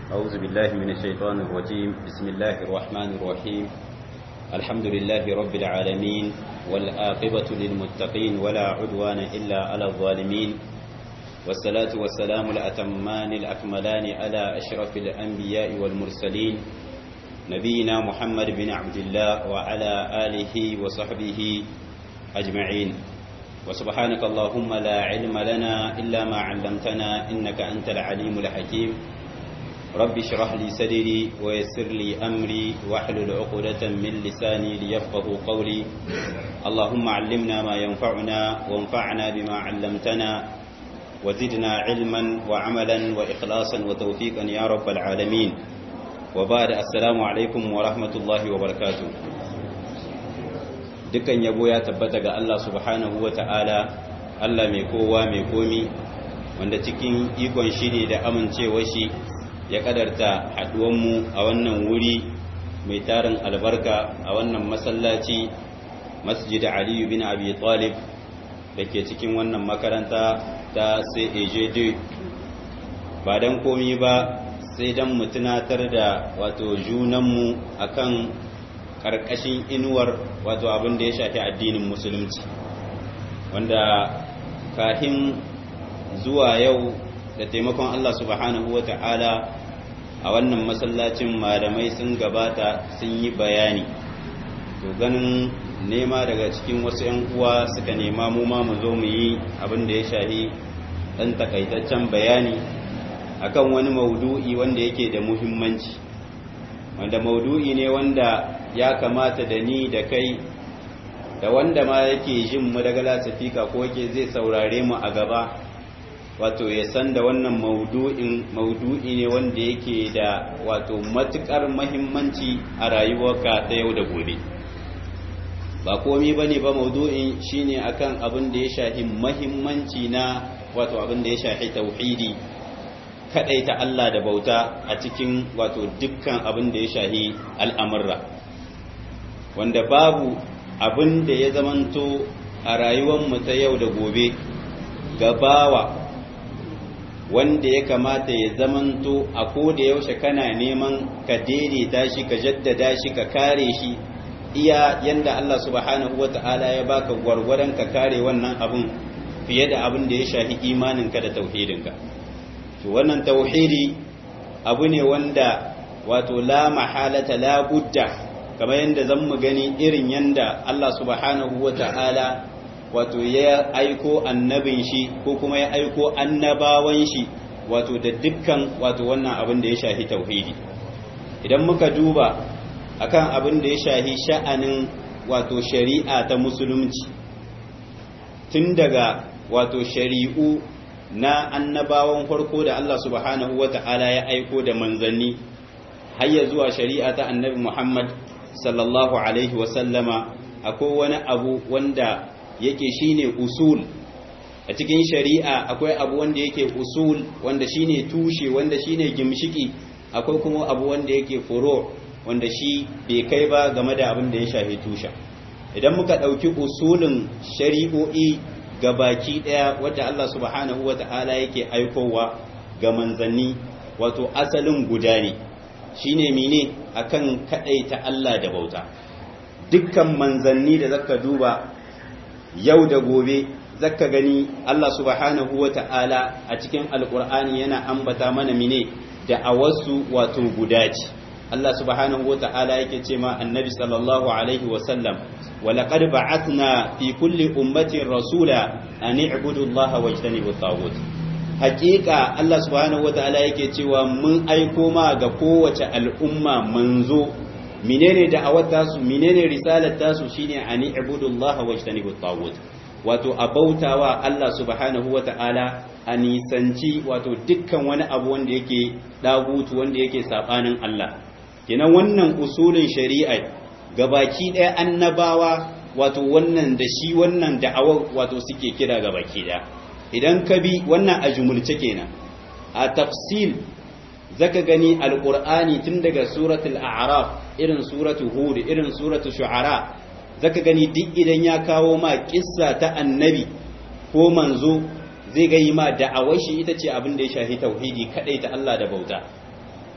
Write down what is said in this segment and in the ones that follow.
أعوذ بالله من الشيطان الرجيم بسم الله الرحمن الرحيم الحمد لله رب العالمين والآقبة للمتقين ولا عدوان إلا على الظالمين والصلاة والسلام الأتمان الأكملان على أشرف الأنبياء والمرسلين نبينا محمد بن عبد الله وعلى آله وصحبه أجمعين وسبحانك اللهم لا علم لنا إلا ما علمتنا إنك أنت العليم الحكيم رب اشرح لي صدري ويسر لي أمري واحلل عقدة من لساني ليفقه قولي اللهم علمنا ما ينفعنا وانفعنا بما علمتنا وزدنا علما وعملا وإخلاصا وتوفيقا يا رب العالمين وبعد السلام عليكم ورحمة الله وبركاته dukan yabo ya tabbata ga Allah subhanahu wa ta'ala Allah mai kowa mai komi wanda cikin ikon shi ne da amincewa shi ya kadarta haduwanmu a wannan wuri mai tarin albarka a wannan masallaci masjid aliyu bin abi talib da ke cikin wannan makaranta ta CAJD ba don komi ba sai don mu tunatar da wato junanmu akan karkashin inuwar wato abin da ya shafi addinin musulunci wanda kahin zuwa yau da taimakon Allah subhanahu wa ta'ala a wannan masallacin malamai sun gabata sun yi bayani to ganin nema daga cikin wasu 'yan uwa suka nema mu ma mu zo mu yi abin da ya shafi ɗan takaitaccen bayani akan wani maudu'i wanda yake da muhimmanci wanda maudu'i ne wanda ya kamata da ni da kai da wanda ma yake jin mu daga lasifika ko yake zai saurare mu a gaba wato ya san da wannan maudu'in maudu'i ne wanda yake da wato matukar muhimmanci a rayuwarka ta yau da gobe ba komi bane ba maudu'in shine akan abin da ya shafi muhimmanci na wato abin da ya shafi tauhidi kadaita Allah da bauta a cikin wato dukkan abin da ya shafi al'amurra wanda babu abin da ya zamanto a rayuwarmu ta yau da gobe gabawa wanda ya kamata ya zamanto a koda yaushe kana neman ka daidaita shi ka jaddada shi ka kare shi iya yanda Allah subhanahu wata'ala ya baka gwargwaron ka kare wannan abin fiye da abin da ya shafi imaninka da tauhidinka to wannan tauhidi abu ne wanda wato la mahalata la budda kamar yadda zan mu gani irin yanda Allah subhanahu wa ta'ala wato ya aiko annabin shi ko kuma ya aiko annabawan shi wato da dukkan wato wannan abin da ya shahi tauhidi idan muka duba akan abin da ya shahi sha'anin wato shari'a ta musulunci tun daga wato shari'u na annabawan farko da Allah subhanahu wa ta'ala ya aiko da manzanni har ya zuwa shari'a ta annabi Muhammad sallallahu alaihi wasallama akwai wani abu wanda yake shine usul a cikin shari'a akwai abu wanda yake usul wanda shine tushe wanda shine gimshiki akwai kuma abu wanda yake furo wanda shi bai kai ba game da abin da ya shafi tusha idan muka ɗauki usulin shari'o'i ga baki ɗaya wadda Allah subhanahu wa ta'ala yake aikowa ga manzanni wato asalin guda ne shine mene akan kadaita Allah da bauta dukkan manzanni da zaka duba yau da gobe zaka gani Allah subhanahu wata'ala a cikin alkur'ani yana ambata mana mene da awasu wato guda ce Allah subhanahu wata'ala yake ce ma annabi sallallahu alaihi wasallam walaqad ba'athna fi kulli ummatin rasula an i'budu Allah wajtanibu at hakika Allah subhanahu wataala yake cewa mun aiko ma ga kowace al'umma manzo menene da'awar tasu menene risalar tasu shine ani ibudullaha wajtanibu at wato abautawa Allah subhanahu wataala a nisanci wato dukkan wani abu wanda yake dagutu wanda yake sabanin Allah kenan wannan usulin shari'a gabaki ɗaya annabawa wato wannan da shi wannan da'awar wato suke kira gabaki ɗaya idan ka bi wannan a jumulce kenan a tafsil zaka gani alqur'ani tun daga suratul a'raf irin suratul hud irin suratul shu'ara zaka gani duk idan ya kawo ma kissa ta annabi ko manzo zai ga yi ma da'awar shi ita ce abin da ya shafi tauhidi kadai ta Allah da bauta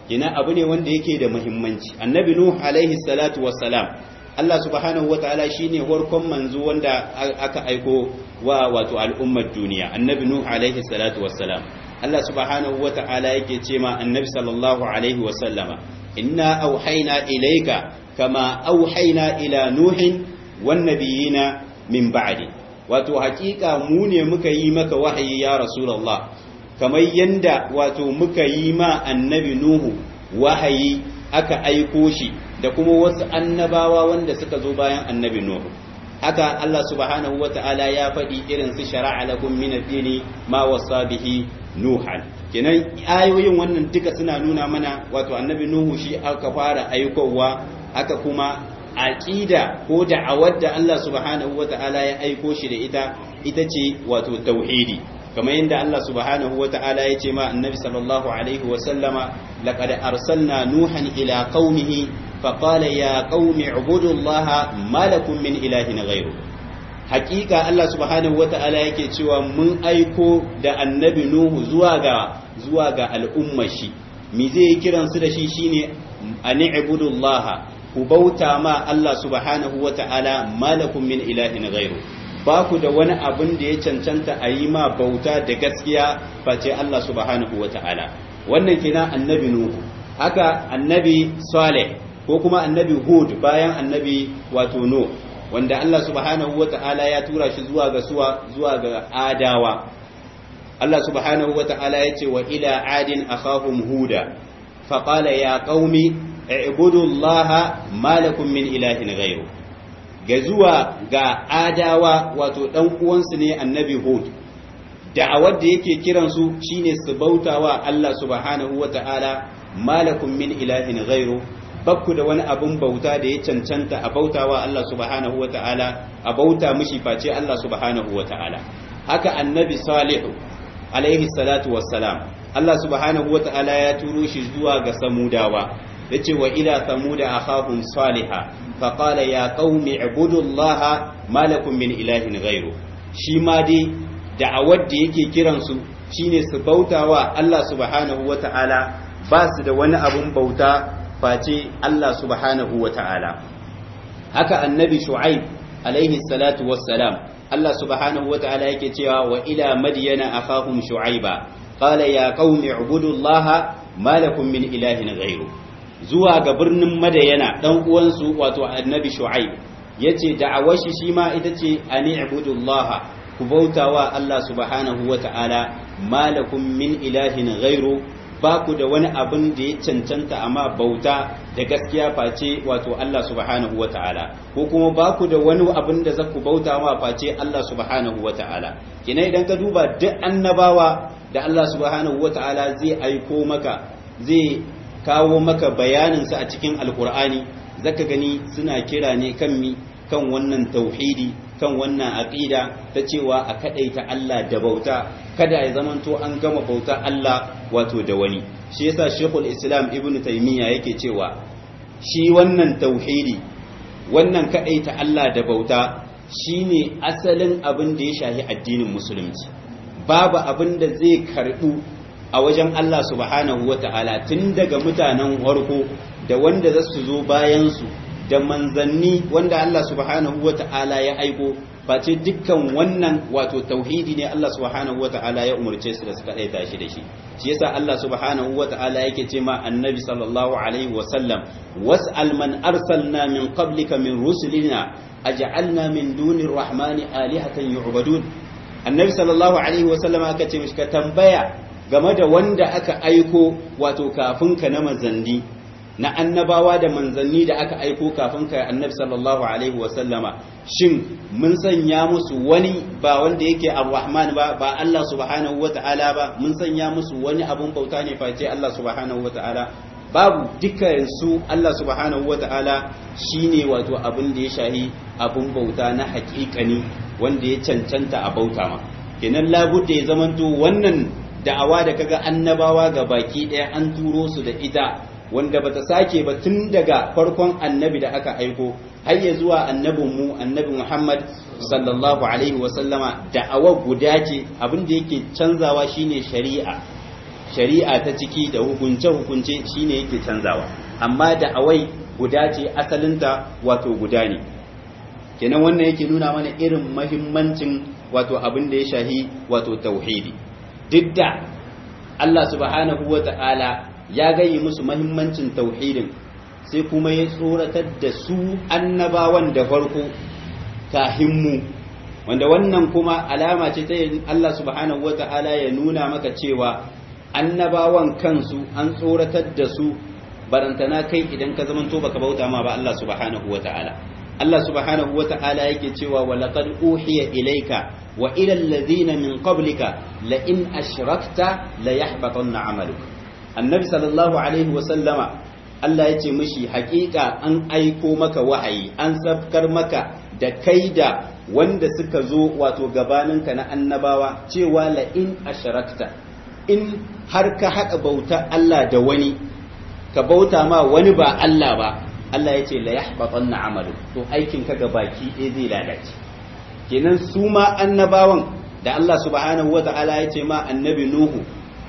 kina abu ne wanda yake da muhimmanci annabi nuh alaihi salatu wassalam Allah subhanahu wataala shine farkon manzo wanda aka aiko wa wato al'ummar duniya annabi nuh alaihi salatu wassalam Allah subhanahu wataala yake ce ma annabi sallallahu alaihi wasallama inna auhayna ilayka kama auhayna ila nuhin wan nabiyina min ba'di wato hakika mu ne muka yi maka wahayi ya rasulullah kamar yanda wato muka yi ma annabi nuhu wahayi aka aiko shi da kuma wasu annabawa wanda suka zo bayan annabi nuhu haka Allah subhanahu wata'ala ya faɗi irin su shara'a lakum min ad-dini ma wasa bihi nuhan kenan ayoyin wannan duka suna nuna mana wato annabi nuhu shi aka fara aikowa aka kuma aqida ko da'awar da Allah subhanahu wata'ala ya aiko shi da ita ita ce wato tauhidi kamar yadda Allah subhanahu wata'ala ya ce ma annabi sallallahu alaihi wa sallama laqad arsalna nuhan ila qaumihi faqala ya qaumi ibudullaha ma lakum min ilahin ghayru hakika Allah subhanahu wata'ala yake cewa mun aiko da annabi nuhu zuwa ga zuwa ga al'ummar shi me zai kiran su da shi shine ani ibudullaha ku bauta ma Allah subhanahu wata'ala ma lakum min ilahin ghayru ba ku da wani abin da ya cancanta a yi ma bauta da gaskiya face Allah subhanahu wa ta'ala wannan kina annabi Nuhu haka annabi Saleh ko kuma annabi Hud bayan annabi wato Nuh wanda Allah subhanahu wa ta'ala ya tura shi zuwa ga suwa zuwa ga Adawa Allah subhanahu wa ta'ala ya ce wa ila adin akhahum huda faqala ya qaumi i'budu allaha ma lakum min ilahin ghayru ga zuwa ga adawa wato ɗan uwansu ne annabi hud da'awar da yake kiransu shine su bautawa Allah subhanahu wata'ala malakum min ilahin ghairu bakku da wani abun bauta da ya cancanta a bautawa Allah subhanahu wata'ala a bauta mishi face Allah subhanahu wata'ala haka annabi salihu alaihi salatu wassalam Allah subhanahu wata'ala ya turo shi zuwa ga samudawa yace wa ila samuda akhahum salihah فقال يا قوم اعبدوا الله ما لكم من إله غيره shi ma dai da'awar da yake kiransu shine su bautawa Allah subhanahu wata'ala ba su da wani abun bauta face Allah subhanahu wata'ala haka annabi shu'aib alaihi salatu wassalam Allah subhanahu wata'ala yake cewa wa ila madyana akhahum shu'aiba qala ya qaumi ibudullaha ma lakum min ilahin ghayru zuwa ga birnin madayana dan uwansu wato annabi shu'aib yace da'awar shi shi ma ita ce ani ibudullah ku bautawa Allah subhanahu wata'ala malakum min ilahin ghairu ba ku da wani abin da ya cancanta amma bauta da gaskiya face wato Allah subhanahu wata'ala ko kuma ba ku da wani abin da za ku bauta ma face Allah subhanahu wata'ala kina idan ka duba duk annabawa da Allah subhanahu wata'ala zai aiko maka zai kawo maka bayaninsa a cikin alkur'ani zaka gani suna kira ne kan mi kan wannan tauhidi kan wannan aqida ta cewa a kadaita Allah da bauta kada ya zamanto an gama bauta Allah wato da wani shi yasa Sheikhul Islam Ibn Taymiyyah yake cewa shi wannan tauhidi wannan kadaita Allah da bauta shine asalin abin da ya shahi addinin musulunci babu abin da zai karbu a wajen Allah subhanahu wa ta'ala tun daga mutanen warko da wanda za su zo bayansu da manzanni wanda Allah subhanahu wa ta'ala ya aiko face dukkan wannan wato tauhidi ne Allah subhanahu wa ta'ala ya umarce su da suka ɗaita shi da shi shi yasa Allah subhanahu wa ta'ala yake ce ma annabi sallallahu alaihi wa sallam was'al man arsalna min qablika min rusulina aj'alna min dunir rahmani alihatan yu'badun annabi sallallahu alaihi wa sallam aka ce mishi ka tambaya game da wanda aka aiko wato kafin ka na manzanni na annabawa da manzanni da aka aiko kafin ka annabi sallallahu alaihi wasallama shin mun sanya musu wani ba wanda yake ar-rahman ba ba Allah subhanahu wata'ala ba mun sanya musu wani abun bauta ne face Allah subhanahu wata'ala babu dukkan su Allah subhanahu wata'ala shine wato abin da ya shahi abun bauta na haƙiƙani wanda ya cancanta a bauta ma kenan labudda ya zamanto wannan da'awa da kaga annabawa ga baki ɗaya an turo su da ita wanda bata sake ba tun daga farkon annabi da aka aiko har ya zuwa annabin mu annabi Muhammad sallallahu alaihi wa sallama da'awa guda ce abin da yake canzawa shine shari'a shari'a ta ciki da hukunce-hukunce shine yake canzawa amma da awai guda ce asalinta wato guda ne kenan wannan yake nuna mana irin mahimmancin wato abin da ya shahi wato tauhidi duk da Allah subhanahu wa ta'ala ya gayi musu mahimmancin tauhidin sai kuma ya tsoratar da su annabawan da farko mu wanda wannan kuma alama ce ta Allah subhanahu wa ta'ala ya nuna maka cewa annabawan kansu an tsoratar da su barantana kai idan ka zamanto baka bauta ma ba Allah subhanahu wa ta'ala Allah subhanahu wa ta'ala yake cewa wa laqad uhiya ilayka wa ila alladhina min qablika la in ashrakta la yahbatanna 'amaluka annabi sallallahu alaihi wa sallama Allah yace mishi haƙiƙa an aiko maka wahayi an sabkar maka da kai da wanda suka zo wato gabaninka na annabawa cewa la in ashrakta in har ka haɗa bauta Allah da wani ka bauta ma wani ba Allah ba Allah ya ce la yahbatanna amalu to aikin ka baki ɗaya zai lalace kenan su ma annabawan da Allah subhanahu wata'ala ya ce ma annabi nuhu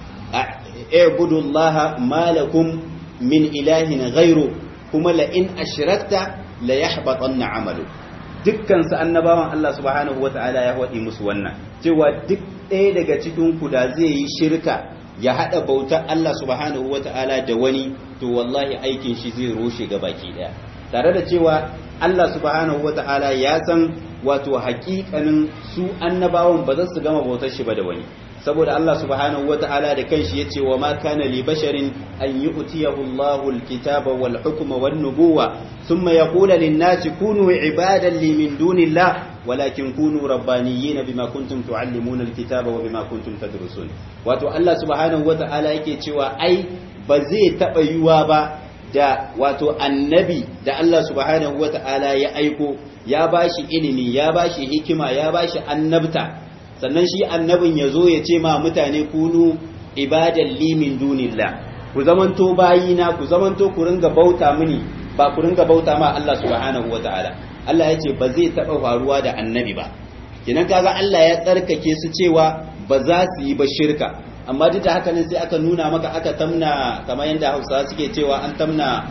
a'budullaha ma lakum min ilahin ghairu kuma la in ashrakta la yahbatanna amalu dukkan su annabawan Allah subhanahu wata'ala ya waɗi musu wannan cewa duk ɗaya daga cikin ku da zai yi shirka ya haɗa bautar Allah subhanahu wa ta'ala da wani to wallahi aikin shi zai roshe ga baki ɗaya tare da cewa Allah subhanahu wa ta'ala ya san wato haƙiƙanin su annabawan ba za su gama bautar shi ba da wani saboda Allah subhanahu wa ta'ala da kanshi ya ce wa ma kana li basharin an yi utiyahu Allahu alkitaba wal hukma wan nubuwa thumma yaqulu lin nasi kunu ibadan li min dunillah ولكن كونوا ربانيين بما كنتم تعلمون الكتاب وبما كنتم تدرسون wato Allah subhanahu wata'ala yake cewa ai ba zai taba yiwa ba da wato annabi da Allah subhanahu wata'ala ya aiko ya bashi ilimi ya bashi hikima ya bashi annabta sannan shi annabin ya zo ya ce ma mutane kunu ibadan li min dunillah ku zamanto bayina ku zamanto ku ringa bauta mini ba ku ringa bauta ma Allah subhanahu wata'ala Allah ya ce ba zai taɓa faruwa da annabi ba kinan kaga Allah ya tsarkake su cewa ba za su yi ba shirka amma duk da haka ne sai aka nuna maka aka tamna kamar yadda Hausa suke cewa an tamna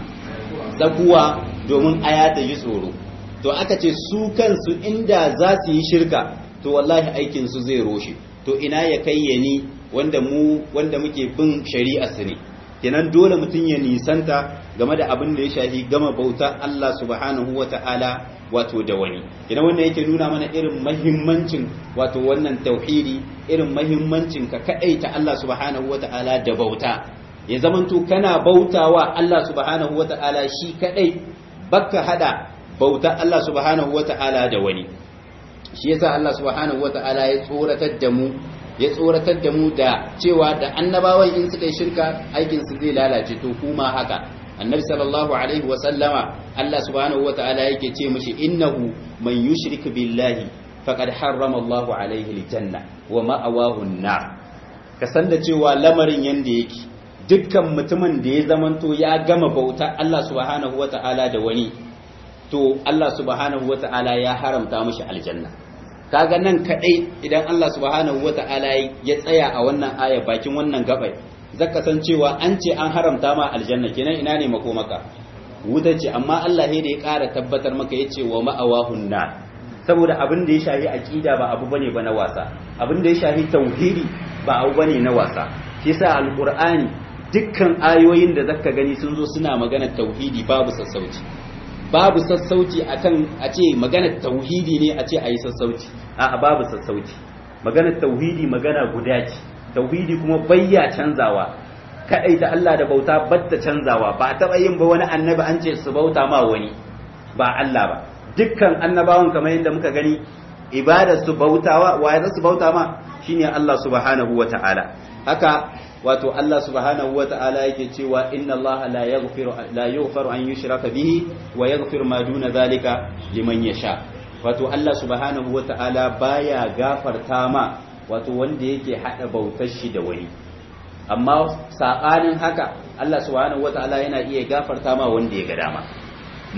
zaguwa domin aya ta yi tsoro to aka ce su kansu inda za su yi shirka to wallahi aikin su zai roshe to ina ya kayyani wanda mu wanda muke bin shari'a su ne kenan dole mutum ya nisanta game da abin da ya shafi gama bauta Allah subhanahu wa ta'ala wato da wani kenan wannan yake nuna mana irin mahimmancin wato wannan tauhidi irin mahimmancin ka kadaita Allah subhanahu wa ta'ala da bauta ya zamanto kana bautawa Allah subhanahu wa ta'ala shi kadai baka hada bauta Allah subhanahu wa ta'ala da wani shi yasa Allah subhanahu wa ta'ala ya tsoratar da mu ya tsoratar da mu da cewa da annabawan in suka yi shirka aikinsu zai lalace to kuma haka annabi sallallahu alaihi wa sallama Allah subhanahu wataala yake ce mishi innahu man yushrik billahi faqad harrama Allah alaihi aljanna wa ma'awahu an-nar ka san da cewa lamarin yanda yake dukkan mutumin da ya zamanto ya gama bauta Allah subhanahu wataala da wani to Allah subhanahu wataala ya haramta mishi aljanna kaga nan kadai idan Allah subhanahu wata'ala ya tsaya a wannan aya bakin wannan gabai zaka san cewa an ce an haramta ma aljanna kenan ina ne makomaka wuta ce amma Allah ne da ya ƙara tabbatar maka yace wa ma'awahun nar saboda abin da ya shafi aqida ba abu bane ba na wasa abin da ya shafi tauhidi ba abu bane na wasa shi yasa alqur'ani dukkan ayoyin da zaka gani sun zo suna magana tauhidi babu sassauci babu sassauci akan a ce maganar tauhidi ne a ce a yi sassauci a babu sassauci maganar tauhidi magana guda ce tauhidi kuma bayya canzawa kadai da Allah da bauta batta canzawa ba a taba yin ba wani annabi an ce su bauta ma wani ba Allah ba dukkan annabawan kamar yadda muka gani ibadar su bautawa waye za su bauta ma shine Allah subhanahu wataala haka wato Allah subhanahu wa ta'ala yake cewa inna Allah la yaghfiru la yughfaru an yushraka bihi wa yaghfiru ma duna zalika liman yasha wato Allah subhanahu wa ta'ala baya gafarta ma wato wanda yake hada bautar shi da wani amma sabanin haka Allah subhanahu wa ta'ala yana iya gafarta ma wanda ya ga dama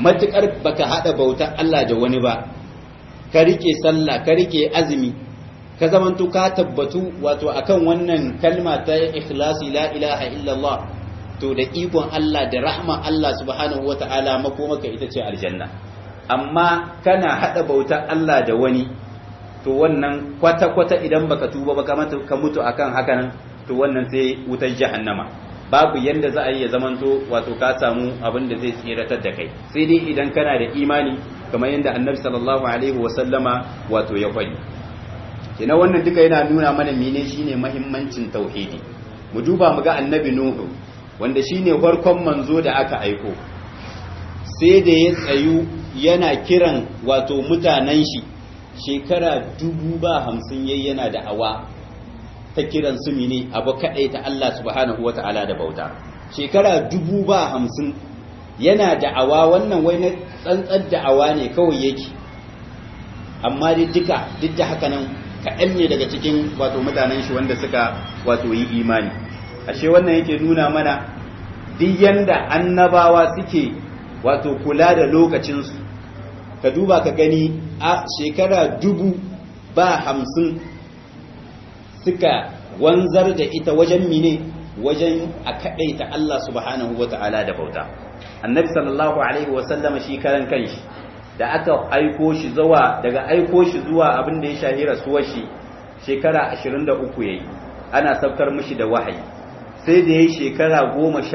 matukar baka hada bautar Allah da wani ba ka rike sallah ka rike azumi ka zamanto ka tabbatu wato akan wannan kalma ta ikhlasi la ilaha illallah to da ikon Allah da rahma Allah subhanahu wata'ala makomaka ita ce aljanna amma kana hada bautar Allah da wani to wannan kwata-kwata idan baka tuba ba ka mutu akan hakanan to wannan sai wutar jahannama babu yanda za a yi ya zamanto wato ka samu abin da zai tsiratar da kai sai dai idan kana da imani kamar yadda annabi sallallahu alaihi wasallama wato ya faɗi kina wannan duka yana nuna mana mene shine mahimmancin tauhidi mu duba mu ga annabi nuhu wanda shine farkon manzo da aka aiko sai da ya tsayu yana kiran wato mutanen shi shekara dubu ba hamsin yayi yana da awa ta kiran su mene abu kadai ta Allah subhanahu wata'ala da bauta shekara dubu ba hamsin yana da'awa wannan wai na tsantsar da'awa ne kawai yake amma dai duka duk da haka nan kaɗan ne daga cikin wato mutanen shi wanda suka wato yi imani ashe wannan yake nuna mana duk yanda annabawa suke wato kula da lokacinsu ka duba ka gani a shekara dubu ba hamsin suka wanzar da ita wajen mine wajen a kaɗaita Allah subhanahu wa ta'ala da bauta annabi sallallahu alaihi wasallama shi karan kanshi da aka aiko shi zuwa daga aiko shi zuwa abin da ya shahi rasuwar shi shekara 23 yayi ana saukar mishi da wahayi sai da yayi shekara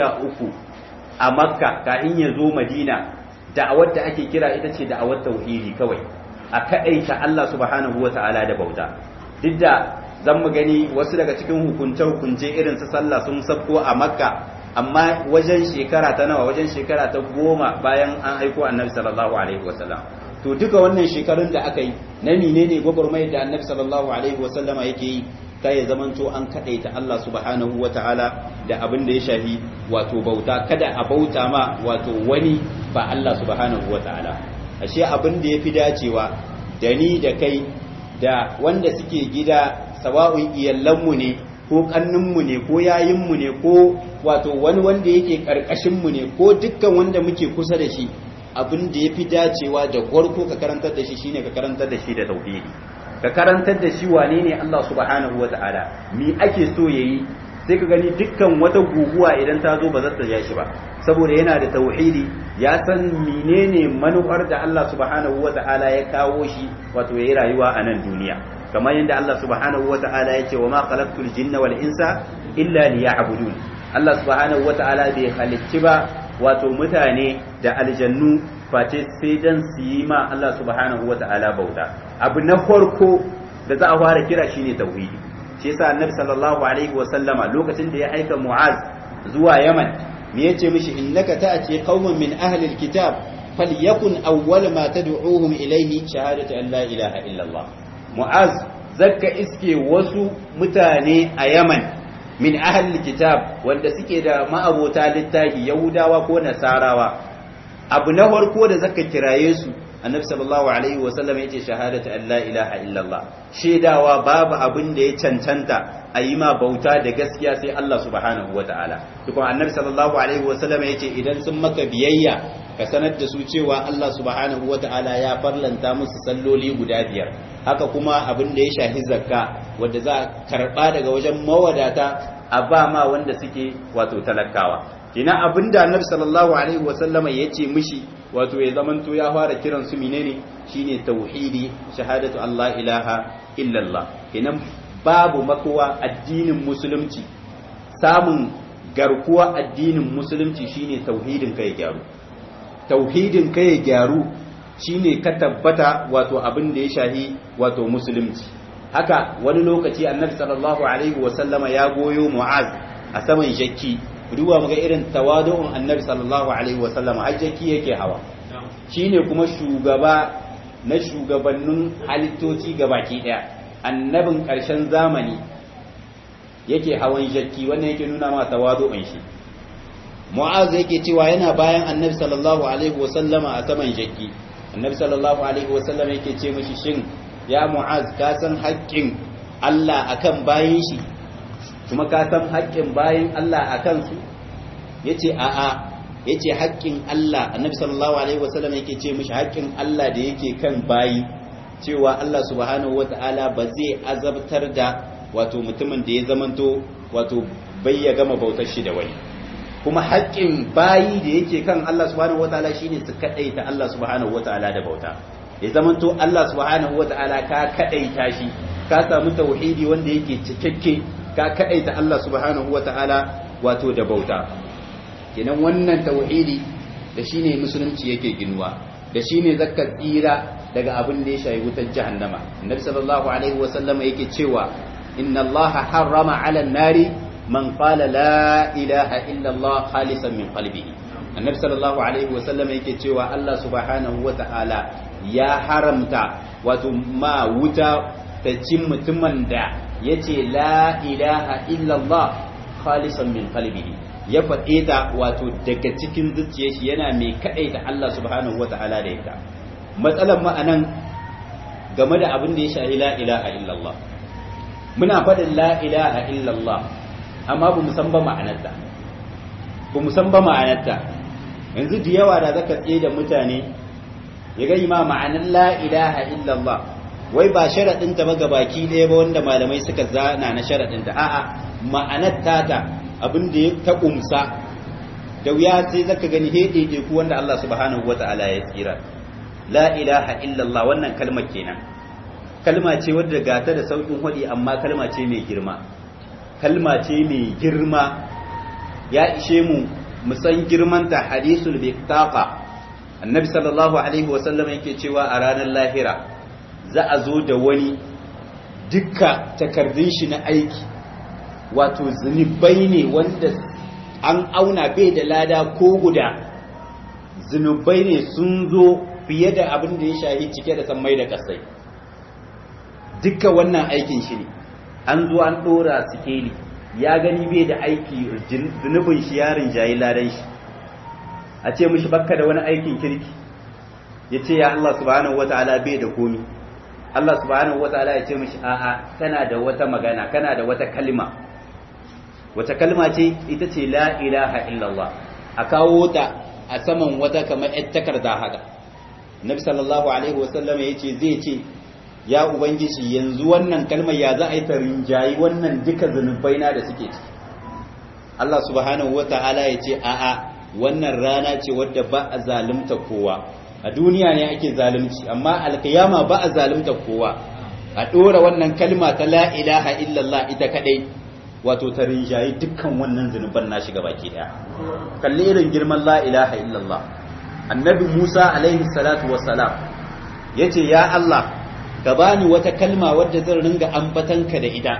13 a makka kafin ya zo madina da'awar da ake kira ita ce da'awar tauhidi kawai a kadaita Allah subhanahu wata'ala da bauta duk da zan mu gani wasu daga cikin hukunce hukunce irin su sallah sun sabko a makka amma wajen shekara ta nawa wajen shekara ta goma bayan an aiko annabi sallallahu alaihi wasallam to duka wannan shekarun da aka yi na menene gwagwarmayar da annabi sallallahu alaihi wasallama yake yi ta ya zamanto an kadaita Allah subhanahu wataala da abin da ya shafi wato bauta kada a bauta ma wato wani ba Allah subhanahu wataala ashe abin da yafi dacewa da ni da kai da wanda suke gida sawa'un iyallanmu ne ko kanninmu ne ko yayinmu ne ko wato wani wanda yake karkashinmu ne ko dukkan wanda muke kusa da shi abin da ya fi dacewa da gwarko ka karantar da shi shine ka karantar da shi da tauhidi ka karantar da shi wane ne Allah subhanahu wata'ala mi ake so yayi sai ka gani dukkan wata guguwa idan ta zo ba za ta ja shi ba saboda yana da tauhidi ya san menene manufar da Allah subhanahu wata'ala ya kawo shi wato yayi rayuwa a nan duniya kamar yadda Allah subhanahu wata'ala ya ce wa ma khalaqtul jinna wal insa illa liya'budun Allah subhanahu wata'ala bai halicci ba wato mutane da aljannu face sai dan su yi ma Allah subhanahu wata'ala bauta abu na farko da za a fara kira shine tauhidi shi yasa annabi sallallahu alaihi wa sallama lokacin da ya aika mu'az zuwa yaman me yace mishi innaka ta'ti qauman min ahli alkitab falyakun awwal ma tad'uuhum ilayhi shahadatu an la ilaha illa Allah mu'az zakka iske wasu mutane a yaman min ahli kitab wanda suke da ma'abota littafi yahudawa ko nasarawa abu na farko da zaka kiraye su annabi sallallahu alaihi wa sallam yace shahadatu an la ilaha illallah shedawa babu abin da ya cancanta a yi ma bauta da gaskiya sai Allah subhanahu wa ta'ala tukun annabi sallallahu alaihi wa sallam yace idan sun maka biyayya ka sanar da su cewa Allah subhanahu wa ta'ala ya farlanta musu salloli guda biyar haka kuma abin da ya shafi zakka wanda za a karba daga wajen mawadata a ba ma wanda suke wato talakawa kina abin da annabi sallallahu alaihi wa sallama yace mishi wato ya zamanto ya fara kiran su menene shine tauhidi shahadatu Allah ilaha illallah kenan babu makowa addinin musulunci samun garkuwa addinin musulunci shine tauhidin kai gyaru tauhidin kai gyaru shine ka tabbata wato abin da ya shahi wato musulunci haka wani lokaci annabi sallallahu alaihi wa sallama ya goyo mu'az a saman jakki duba muga irin tawadu'un annabi sallallahu alaihi wa sallama har jakki yake hawa shine kuma shugaba na shugabannin halittoci gabaki daya annabin ƙarshen zamani yake hawan jakki wannan yake nuna ma tawadu'un shi mu'az yake cewa yana bayan annabi sallallahu alaihi wasallama a saman jakki annabi sallallahu alaihi wasallama yake ce mishi shin ya mu'az ka san haƙƙin Allah akan bayin shi kuma ka san haƙƙin bayin Allah akan su yace a'a yace haƙƙin Allah annabi sallallahu alaihi wasallama yake ce mishi haƙƙin Allah da yake kan bayi cewa Allah subhanahu wata'ala ba zai azabtar da wato mutumin da ya zamanto wato bai ya gama bautar shi da wani kuma haƙƙin bayi da yake kan Allah subhanahu wata'ala shine su kadaita Allah subhanahu wata'ala da bauta ya zamanto Allah subhanahu wata'ala ka kadaita shi ka samu tauhidi wanda yake cikakke ka kadaita Allah subhanahu wata'ala wato da bauta kenan wannan tauhidi da shine musulunci yake ginuwa da shine zakka tsira daga abin da ya shayi wutar jahannama annabi sallallahu alaihi wasallama yake cewa inna allaha harrama ala nari man qala la ilaha illa allah khalisan min qalbihi annabi sallallahu alaihi wasallama yake cewa Allah subhanahu wata'ala ya haramta wato ma wuta ta cin mutumin da yace la ilaha illa allah khalisan min qalbihi ya faɗe ta wato daga cikin zuciyar shi yana mai kaɗaita Allah subhanahu wata'ala da ita matsalar ma'anan game da abin da ya shahi la ilaha illallah muna faɗin la ilaha illallah amma ba mu san ba ma'anarta ba mu san ba ma'anarta yanzu da yawa da zaka tsaye da mutane ya gani ma ma'anar la ilaha illallah wai ba sharaɗin ta ba ga baki ɗaya ba wanda malamai suka zana na sharaɗin ta a'a ma'anar tata abin da ya ta ƙumsa da wuya sai zaka gani he ku wanda Allah subhanahu wata'ala ya tsira la ilaha illallah wannan kalmar kenan kalma ce wadda gata da saukin hadi amma kalma ce mai girma kalma ce mai girma ya ishe mu mu san girman ta hadisul biqtaqa annabi sallallahu alaihi wasallam yake cewa a ranar lahira za a zo da wani dukka takardun shi na aiki wato zunubai ne wanda an auna bai da lada ko guda zunubai ne sun zo fiye da abin da ya shahi cike da sammai da kasai dukkan wannan aikin shi ne an zo an dora sikeli ya gani bai da aiki zunubin shi yarin jayi ladan shi a ce mishi bakka da wani aikin kirki ya ce ya Allah subhanahu wataala bai da komi Allah subhanahu wataala ya ce mishi a'a kana da wata magana kana da wata kalma wata kalma ce ita ce la ilaha illallah a kawo ta a saman wata kamar yar takarda haka nabi sallallahu alaihi wasallam ya ce zai ce ya ubangiji yanzu wannan kalmar ya za a yi ta rinjayi wannan duka zunubai na da suke ciki Allah subhanahu wata'ala ya ce a'a wannan rana ce wadda ba a zalunta kowa a duniya ne ake zalunci amma alkiyama ba a zalunta kowa a dora wannan kalma ta la ilaha illallah ita kadai wato ta rinjayi dukkan wannan zunuban na shiga baki daya kalli irin girman la ilaha illallah annabi Musa alaihi salatu wassalam yace ya Allah ka bani wata kalma wadda zan ringa ambatanka da ita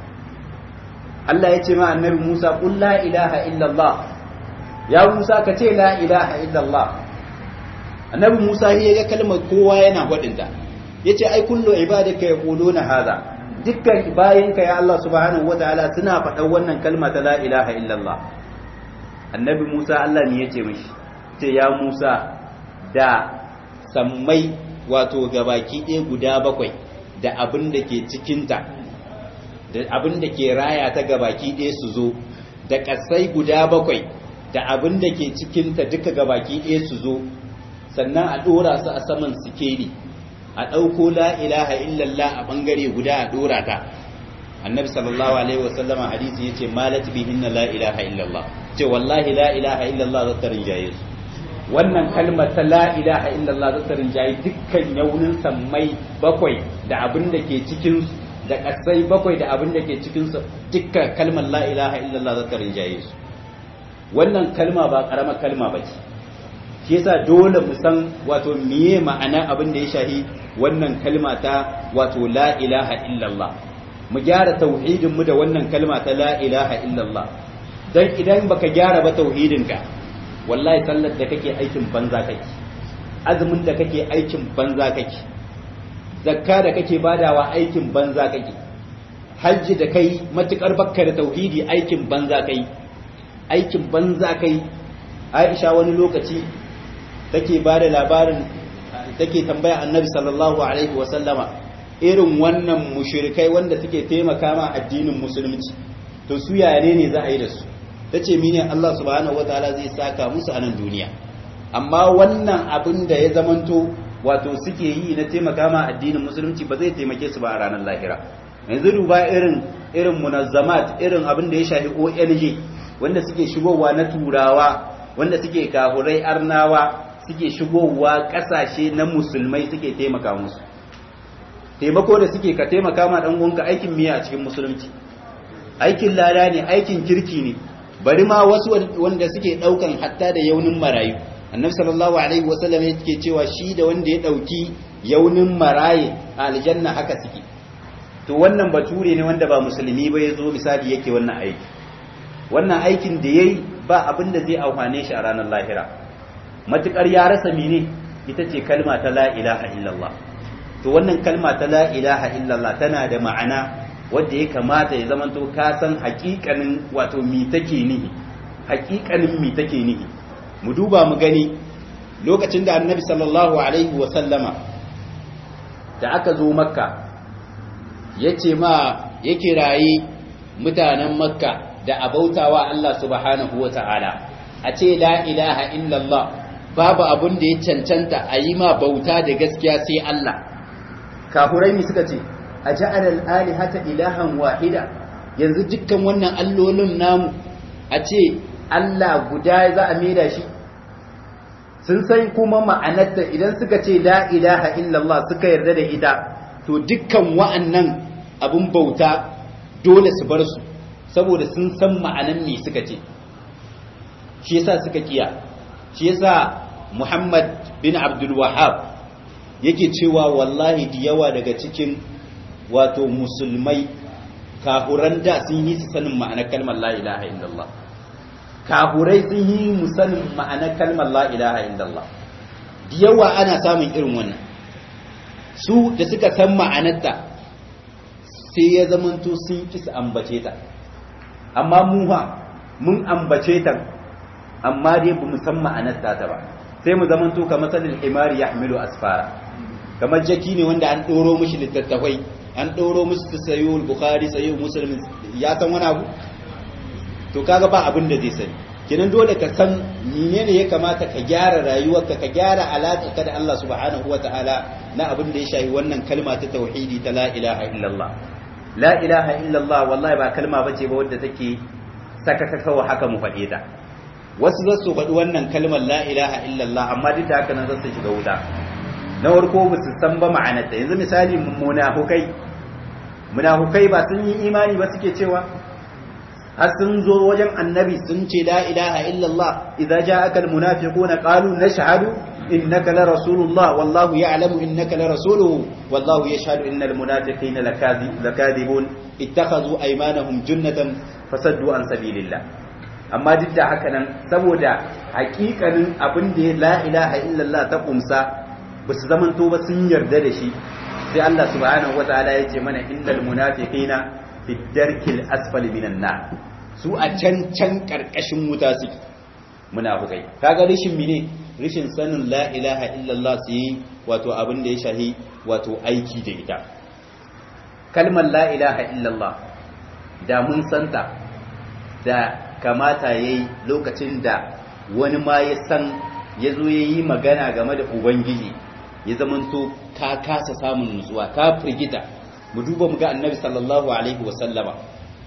Allah yace ma annabi Musa qul la ilaha illallah ya Musa ka ce la ilaha illallah annabi Musa ya ga kalmar kowa yana faɗinta yace ai kullu ibadaka yaquluna hadha dukkan bayinka ya Allah subhanahu wataala suna faɗan wannan kalma ta la ilaha illallah annabi Musa Allah ne yace mishi ce ya Musa da sammai wato gabaki ɗaya guda bakwai da abin da ke cikinta da abin da ke raya ta gabaki ɗaya su zo da ƙasai guda bakwai da abin da ke cikinta duka gabaki ɗaya su zo sannan a ɗora su a saman sikeli a ɗauko la ilaha illallah a ɓangare guda a ɗora ta annabi sallallahu alaihi wasallam hadisi ya ce malat bihinna la ilaha illallah ce wallahi la ilaha illallah za ta rinjaye su wannan kalmar ta la ilaha illallah za ta rinjaye dukkan yaunin sammai bakwai da abin da ke cikin su da ƙasai bakwai da abin da ke cikin su dukkan kalmar la ilaha illallah za ta rinjaye su wannan kalma ba ƙaramar kalma ba ce shi yasa dole mu san wato miye ma'ana abin da ya shahi wannan kalma ta wato la ilaha illallah mu gyara tauhidin mu da wannan kalma ta la ilaha illallah dan idan baka gyara ba tauhidin ka wallahi sallar da kake aikin banza kake azumin da kake aikin banza kake zakka da kake badawa aikin banza kake hajji da kai matukar bakka da tauhidi aikin banza kai aikin banza kai Aisha wani lokaci take ba da labarin take tambaya annabi sallallahu alaihi wasallama irin wannan mushrikai wanda suke taimaka ma addinin musulunci to su yare ne za a yi da su ta ce mine Allah subhanahu wataala zai saka musu a nan duniya amma wannan abin da ya zamanto wato suke yi na taimaka ma addinin musulunci ba zai taimake su ba a ranar lahira yanzu duba irin irin munazzamat irin abin da ya shafi ONG wanda suke shigowa na turawa wanda suke kafurai arnawa suke shigowa kasashe na musulmai suke taimaka musu taimako da suke ka taimaka ma dan gonka aikin miya a cikin musulunci aikin lada ne aikin kirki ne bari ma wasu wanda suke daukan hatta da yaunin marayu annabi sallallahu alaihi wasallam yake cewa shi da wanda ya dauki yaunin maraye a aljanna haka suke to wannan bature ne wanda ba musulmi ba ya zo misali yake wannan aiki wannan aikin da yayi ba abin da zai amfane shi a ranar lahira matukar ya rasa mene ita ce kalma ta la ilaha illallah to wannan kalma ta la ilaha illallah tana da ma'ana wanda ya kamata ya zamanto ka san hakikanin wato mi take nihi hakikanin mi take nihi mu duba mu gani lokacin da annabi sallallahu alaihi wa sallama da aka zo makka yace ma ya kirayi mutanen makka da abautawa Allah subhanahu wa ta'ala a ce la ilaha illallah babu abun da ya cancanta a yi ma bauta da gaskiya sai Allah kafurai mi suka ce a ja'alal alihata ilahan wahida yanzu dukkan wannan allolin namu a ce Allah guda za a maida shi sun san kuma ma'anarta idan suka ce la ilaha illallah suka yarda da ita to dukkan wa'annan abin bauta dole su bar su saboda sun san ma'anan me suka ce shi yasa suka kiya shi yasa Muhammad bin Abdul Wahhab yake cewa wallahi da yawa daga cikin wato musulmai kahuran da sun yi su sanin ma'anar kalmar la ilaha illallah kahurai sun yi mu sanin ma'anar kalmar la ilaha illallah da yawa ana samun irin wannan su da suka san ma'anarta sai ya zamanto sun kisa ambace ta amma mu ha mun ambace ta amma dai ba mu san ma'anarta ta ba sai mu zamanto kamar sanin himari ya hamilu asfara kamar jaki ne wanda an ɗoro mishi littattafai an ɗoro musu sayo bukhari sayo musulmin ya san wani abu to kaga ba abin da zai sani kenan dole ka san menene ya kamata ka gyara rayuwarka ka gyara alaƙarka da Allah subhanahu wataala na abin da ya shafi wannan kalma ta tauhidi ta la ilaha illallah la ilaha illallah wallahi ba kalma bace ba wadda take saka kakawa haka mu faɗe ta wasu za su faɗi wannan kalmar la ilaha illallah amma duk da haka nan za su shiga wuta na farko ba su san ba ma'anarta yanzu misali munafukai munafukai ba sun yi imani ba suke cewa har sun zo wajen annabi sun ce la ilaha illallah idza ja'aka almunafiquna qalu nashhadu innaka la rasulullah wallahu ya'lamu innaka la rasuluhu wallahu yashhadu innal munafiqina lakadibun ittakhadhu aymanahum junnatan fasaddu an sabilillah amma duk da haka nan saboda hakikanin abin da la ilaha illallah ta kumsa ba su zamanto ba sun yarda da shi sai Allah subhanahu wataala ya ce mana innal munafiqina fi darkil asfali minan nar su a can can karkashin wuta suke munafikai kaga rishin mine rishin sanin la ilaha illallah su yi wato abin da ya shahi wato aiki da ita kalmar la ilaha illallah da mun santa da kamata yayi lokacin da wani ma ya san ya zo ya yi magana game da ubangiji ya zamanto ka kasa samun nutsuwa ka firgita mu duba mu ga annabi sallallahu alaihi wasallama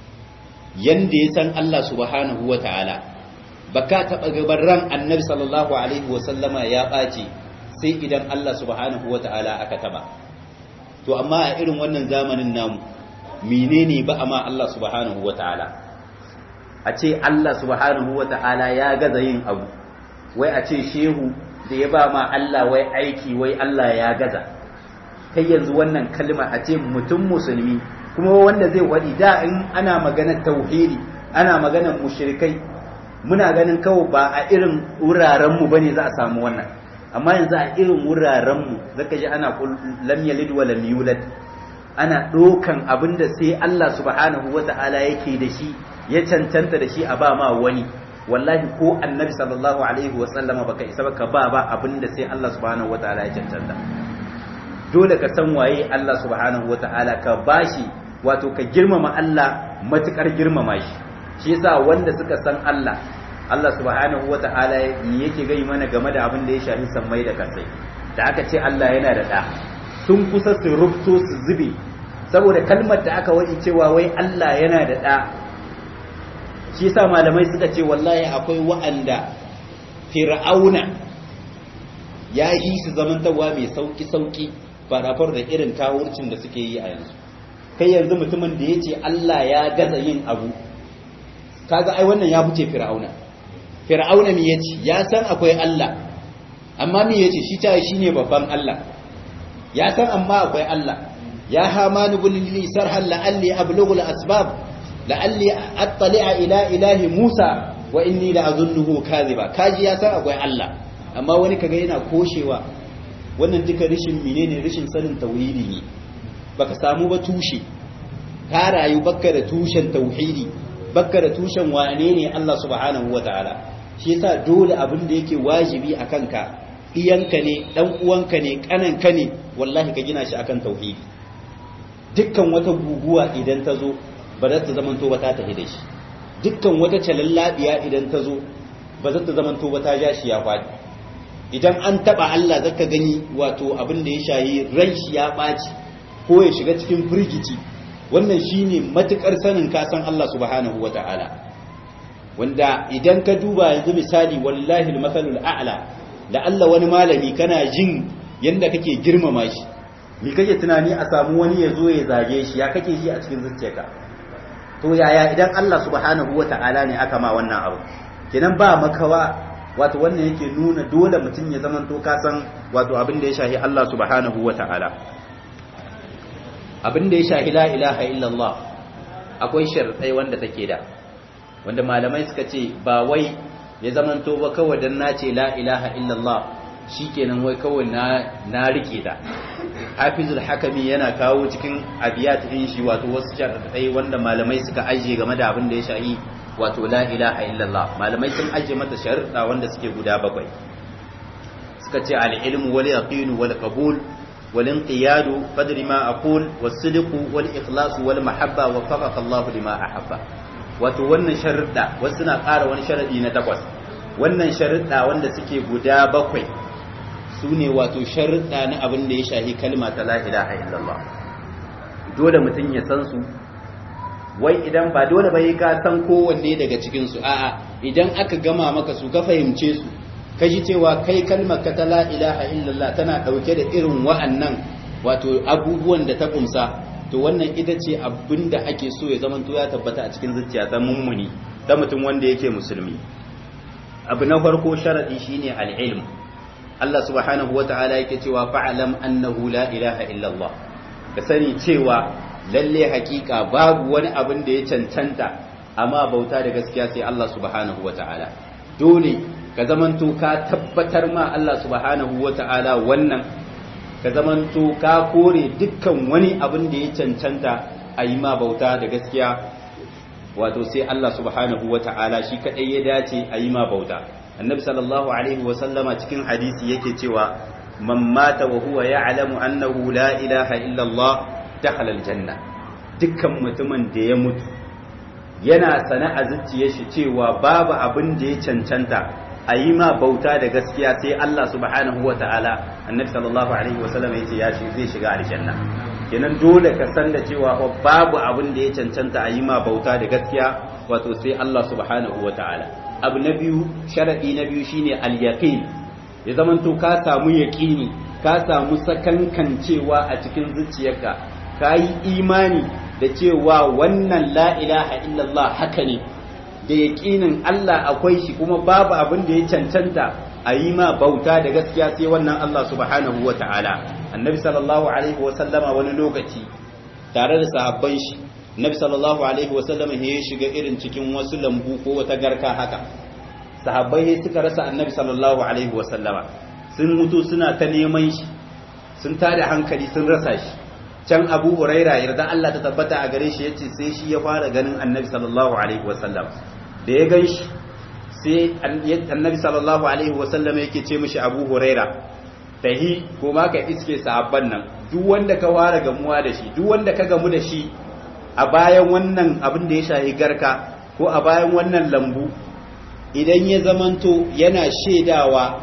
yanda ya san Allah subhanahu wa ta'ala baka taɓa gaban ran annabi sallallahu alaihi wasallama ya ɓaci sai idan Allah subhanahu wa ta'ala aka taɓa to amma a irin wannan zamanin namu menene ba amma Allah subhanahu wa ta'ala a ce Allah subhanahu wa ta'ala ya gaza yin abu wai a ce shehu da ya ba ma Allah wai aiki wai Allah ya gaza kai yanzu wannan kalma a ce mutum musulmi kuma wanda zai wadi da in ana maganar tauhidi ana maganar mushrikai muna ganin kawai ba a irin wuraren mu bane za a samu wannan amma yanzu a irin wuraren mu zaka ji ana lam yalid wa lam yulad ana dokan abinda sai Allah subhanahu wata'ala yake da shi ya cancanta da shi a ba ma wani wallahi ko annabi sallallahu alaihi wasallama baka isa baka ba ba abinda sai Allah subhanahu wataala ya cancanta dole ka san waye Allah subhanahu wataala ka bashi wato ka girmama Allah matukar girmama shi shi yasa wanda suka san Allah Allah subhanahu wataala yake gai mana game da abin da ya shafi sammai da kasai da aka ce Allah yana da ɗa sun kusa su rubto su zube saboda kalmar da aka waɗi cewa wai Allah yana da ɗa shi yasa malamai suka ce wallahi akwai wa'anda fir'auna ya yi su zamantawa mai sauki sauki farafar da irin kawurcin da suke yi a yanzu kai yanzu mutumin da ya ce Allah ya gaza yin abu kaga ai wannan ya fice fir'auna fir'auna me yace ya san akwai Allah amma me yace shi ta shine babban Allah ya san amma akwai Allah ya hamanu bil li sarhan la'alli ablughu al asbab la'alli attali'a ila ilahi Musa wa inni la'azunnuhu kadhiba kaji ya san akwai Allah amma wani kaga yana koshewa wannan duka rishin menene rishin sanin tauhidi ne baka samu ba tushe ka rayu bakka da tushen tauhidi bakka da tushen wane ne Allah subhanahu wataala shi yasa dole abin da yake wajibi akan ka iyanka ne dan uwanka ne kananka ne wallahi ka gina shi akan tauhidi dukkan wata guguwa idan ta zo ba za ta zamanto ba ta tafi da shi dukkan wata calallabiya idan ta zo ba za ta zamanto ba ta ja shi ya faɗi idan an taba Allah zaka gani wato abin da ya shayi ran shi ya ɓaci ko ya shiga cikin firgici wannan shine matukar sanin ka san Allah subhanahu wata'ala wanda idan ka duba yanzu misali wallahi al-masalul a'la da Allah wani malami kana jin yanda kake girmama shi me kake tunani a samu wani ya zo ya zage shi ya kake shi a cikin zuciyarka to yaya idan Allah subhanahu wata'ala ne aka ma wannan abu kenan ba makawa wato wannan yake nuna dole mutum ya zama to ka san wato abin da ya shahi Allah subhanahu wata'ala abin da ya shahi la ilaha illallah akwai sharɗai wanda take da wanda malamai suka ce ba wai ya zamanto ba kawai dan na ce la ilaha illallah shikenan wai kawai na na rike ta hafizul hakami yana kawo cikin abiyat din shi wato wasu sharɗai wanda malamai suka ajiye game da abin da ya shahi wato la ilaha illallah malamai sun ajiye mata sharuɗa wanda suke guda bakwai suka ce al-ilmu wal yaqinu wal qabul والانقياد قدر ما أقول والصدق والإخلاص والمحبة وفقك الله لما أحب wato wannan sharuɗa wasu na ƙara wani sharaɗi na takwas wannan sharuɗa wanda suke guda bakwai su ne wato sharuɗa na abin da ya shahi kalma ta la ilaha illallah dole mutum ya san su wai idan ba dole ba ka san kowanne daga cikin su a'a idan aka gama maka su ka fahimce su ka ji cewa kai kalmar ka ta la ilaha illallah tana ɗauke da irin wa'annan wato abubuwan da ta kumsa to wannan ita ce abin da ake so ya zama ya tabbata a cikin zuciya ta mummuni ta mutum wanda yake musulmi abu na farko sharadi shine al-ilm Allah subhanahu wata'ala yake cewa fa'alam annahu la ilaha illallah ka sani cewa lalle hakika babu wani abin da ya cancanta amma bauta da gaskiya sai Allah subhanahu wata'ala dole ka zamanto ka tabbatar ma Allah subhanahu wata'ala wannan ka zamanto ka kore dukkan wani abin da ya cancanta a yi ma bauta da gaskiya wato sai Allah subhanahu wata'ala shi kadai ya dace a yi ma bauta annabi sallallahu alaihi wa sallama cikin hadisi yake cewa man mata wa huwa ya'lamu annahu la ilaha illa Allah dakhala aljanna dukkan mutumin da ya mutu yana sana a zuciyar shi cewa babu abin da ya cancanta a yi ma bauta da gaskiya sai Allah subhanahu wa ta'ala annabi sallallahu alaihi wa sallam yace ya zai shiga aljanna kenan dole ka san da cewa babu abin da ya cancanta a yi ma bauta da gaskiya wato sai Allah subhanahu wa ta'ala abu na biyu sharadi na biyu shine al-yaqin ya zamanto ka samu yaqini ka samu sakankancewa a cikin zuciyarka ka yi imani da cewa wannan la ilaha illallah haka ne da yaƙinin Allah akwai shi kuma babu abin da ya cancanta a yi ma bauta da gaskiya sai wannan Allah subhanahu wa ta'ala annabi sallallahu alaihi wa sallama wani lokaci tare da sahabban shi annabi sallallahu alaihi wa sallama ya shiga irin cikin wasu lambu ko wata garka haka sahabbai suka rasa annabi sallallahu alaihi wa sallama sun mutu suna ta neman shi sun tada hankali sun rasa shi can abu huraira yarda Allah ta tabbata a gare shi yace sai shi ya fara ganin annabi sallallahu alaihi wa sallam da ya gan shi sai annabi sallallahu alaihi wasallam yake ce mishi abu huraira tahi ko ma ka iske sahabban nan duk wanda ka ware gamuwa da shi duk wanda ka gamu da shi a bayan wannan abin da ya shahi garka ko a bayan wannan lambu idan ya zamanto yana shaidawa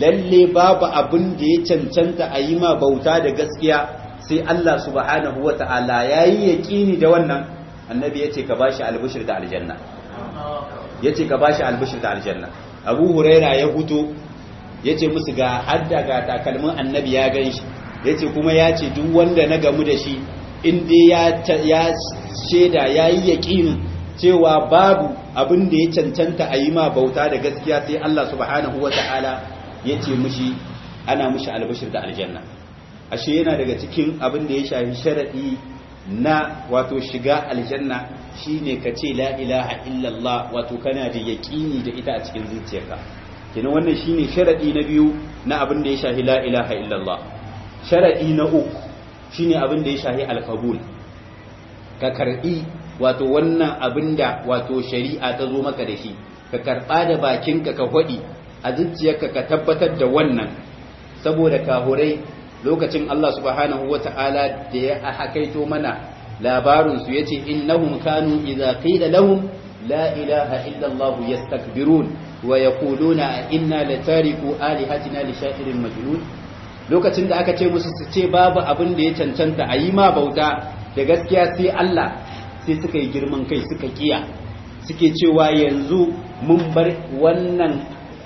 lalle babu abin da ya cancanta a yi ma bauta da gaskiya sai Allah subhanahu wata'ala yayi yaqini da wannan annabi yace ka bashi albishir da aljanna yace ka bashi albishir da aljanna Abu Huraira ya fito yace musu ga hadda ga takalmin annabi ya ganshi yace kuma yace duk wanda na gamu da shi in dai ya ya sheda yayi yaqini cewa babu abin da ya cancanta a yi ma bauta da gaskiya sai Allah subhanahu wata'ala yace mushi ana mushi albishir da aljanna ashe yana daga cikin abin da ya shafi sharadi na wato shiga aljanna shine ka ce la ilaha illallah wato kana da yaqini da ita a cikin zuciyarka kenan wannan shine sharadi na biyu na abin da ya shafi la ilaha illallah sharadi na uku shine abin da ya shafi alqabul ka karbi wato wannan abin da wato shari'a ta zo maka da shi ka karba da bakinka ka hwadi a zuciyarka ka tabbatar da wannan saboda kahurai lokacin Allah subhanahu wa ta'ala da ya hakaito mana labarinsu ya ce innahum kanu idza qila lahum la ilaha illa Allah yastakbirun wa yaquluna inna latariku alihatina li sha'irin majnun lokacin da aka ce musu su ce babu abin da ya cancanta a yi ma bauta da gaskiya sai Allah sai suka yi girman kai suka kiya suke cewa yanzu mun bar wannan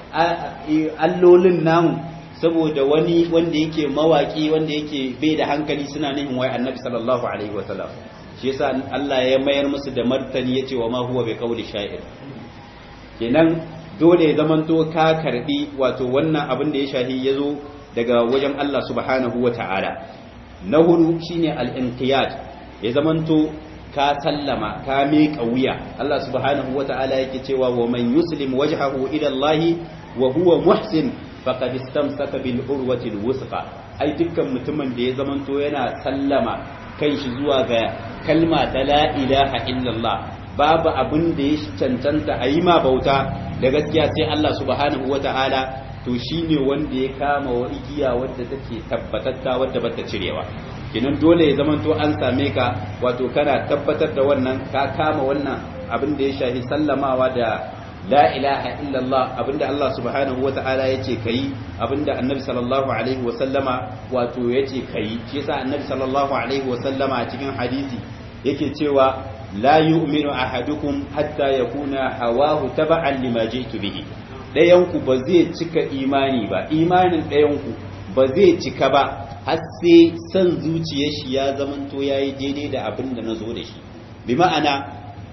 allolin namu saboda wani wanda yake mawaki wanda yake bai da hankali suna nihin wai annabi sallallahu alaihi wasallam shi yasa Allah ya mayar musu da martani yace wa ma huwa bi qawli sha'ir kenan dole ya zamanto ka karbi wato wannan abin da ya shahi yazo daga wajen Allah subhanahu wata'ala na hudu shine al-inqiyad ya zamanto ka sallama ka miƙa wuya Allah subhanahu wata'ala yake cewa wa man yuslim wajhahu ila Allah wa huwa muhsin faqad istamsaka bil urwati alwusqa ai dukkan mutumin da ya zamanto yana sallama kai shi zuwa ga kalma ta la ilaha illallah babu abin da ya cancanta a yi ma bauta da gaskiya sai Allah subhanahu wata'ala to shine wanda ya kama wa igiya wadda take tabbatatta wadda bata cirewa kinan dole ya zamanto an same ka wato kana tabbatar da wannan ka kama wannan abin da ya shafi sallamawa da la ilaha illallah abinda Allah subhanahu wa ta'ala yace kai abinda annabi sallallahu alaihi wa sallama wato yace kai shi yasa annabi sallallahu alaihi wa sallama a cikin hadisi yake cewa la yu'minu ahadukum hatta yakuna hawahu taba'an lima ji'tu bihi dayan ku ba zai cika imani ba imanin dayan ku ba zai cika ba har sai san zuciyar shi ya zamanto yayi daidai da abinda nazo da shi bi ma'ana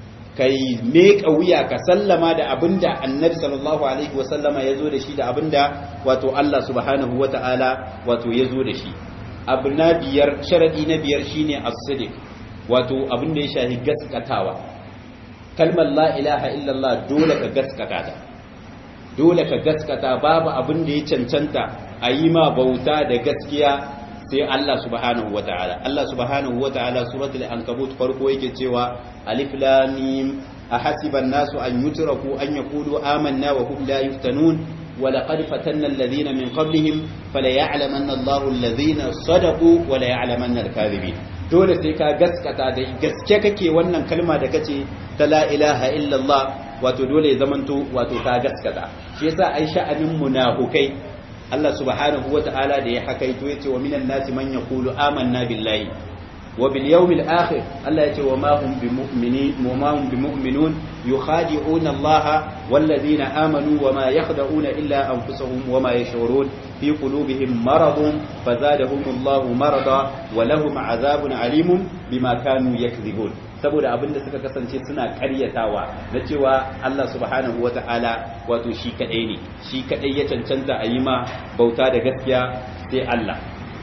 kai meka wuya ka sallama da abinda annabi sallallahu alaihi wasallama ya zo da shi da abinda wato Allah subhanahu wata'ala wato ya zo da shi abu na biyar sharadi na biyar shine as-sidiq wato abinda ya shafi gaskatawa kalmar la ilaha illallah dole ka gaskata ta dole ka gaskata babu abin da ya cancanta a yi ma bauta da gaskiya sai Allah subhanahu wa ta'ala Allah subhanahu wa ta'ala suratul ankabut farko yake cewa alif lam mim ahasiba an-nasu an yutraku an yaqulu amanna wa hum la yuftanun wa laqad fatanna alladhina min qablihim fala ya'lamanna Allahu alladhina sadaqu wa la ya'lamanna al-kadhibin dole sai ka gaskata da gaske kake wannan kalma da kace ta la ilaha illallah wato dole ya zamanto wato ka gaskata shi yasa ai sha'anin munafukai Allah subhanahu wata'ala da ya hakaito yace wa minan nasi man yaqulu amanna billahi wa bil yawmil akhir Allah yace wa ma hum bimu'minin wa ma hum bimu'minun yukhadi'una Allah wal ladina amanu wa ma yakhda'una illa anfusahum wa ma yash'urun fi qulubihim maradun fazadahum Allah marada wa lahum 'adhabun 'alimun bima kanu yakdhibun saboda abin da suka kasance suna karyatawa na cewa Allah subhanahu wata'ala wato shi kadai ne shi kadai ya cancanta a yi ma bauta da gaskiya sai Allah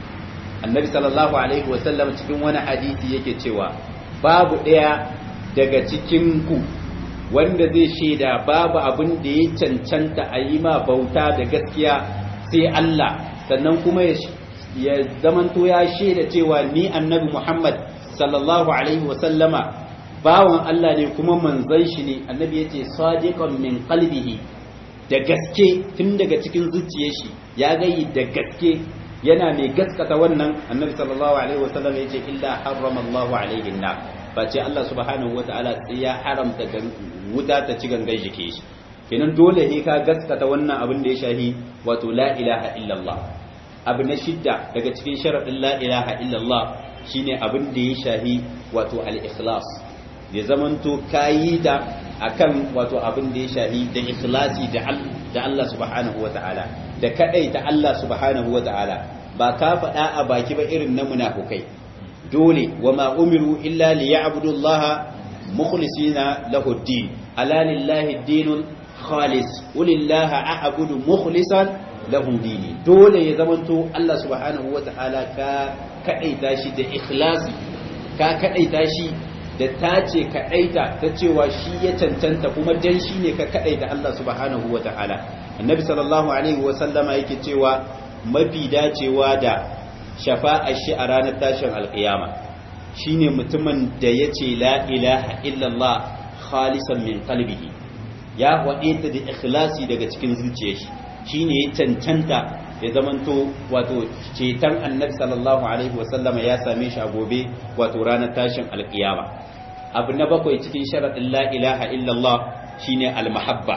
annabi sallallahu alaihi wasallam cikin wani hadisi yake cewa babu ɗaya daga cikin ku wanda zai shaida babu abin da ya cancanta a yi ma bauta da gaskiya sai Allah sannan kuma ya zamanto ya shaida cewa ni annabi Muhammad sallallahu alaihi sallama bawan Allah ne kuma manzon shi ne annabi yace sadiqan min qalbihi da gaske tun daga cikin zuciyar shi ya gayi da gaske yana mai gaskata wannan annabi sallallahu alaihi wasallam yace illa harrama Allahu alaihi na face Allah subhanahu wataala sai ya haramta wuta ta ci gangan jike shi kenan dole ne ka gaskata wannan abin da ya shahi wato la ilaha illallah abu na shidda daga cikin sharadin la ilaha illallah shine abin da ya shahi wato al-ikhlas ya zamanto kayi da akan wato abin da ya shahi da ikhlasi da da Allah subhanahu wataala da kadai da Allah subhanahu wataala ba ka faɗa a baki ba irin na munafukai dole wa ma umiru illa liya'budu Allah mukhlisina lahu ad-din ala lillahi ad-dinul khalis ulillaha a'budu mukhlisan lahu dini dole ya zamanto Allah subhanahu wataala ka kadaita shi da ikhlasi ka kadaita shi da tace kadaita ta cewa shi ya cancanta kuma dan shi ne ka kadaita Allah subhanahu wataala annabi sallallahu alaihi wa sallama yake cewa mafi dacewa da shafa'ar shi a ranar tashin alkiyama shine mutumin da yace la ilaha illallah khalisan min qalbihi ya waɗe ta da ikhlasi daga cikin zuciyar shi shine ya cancanta ya zamanto wato ceton annabi sallallahu alaihi wasallama ya same shi a gobe wato ranar tashin alkiyama abu na bakwai cikin sharaɗin la ilaha illallah shine almahabba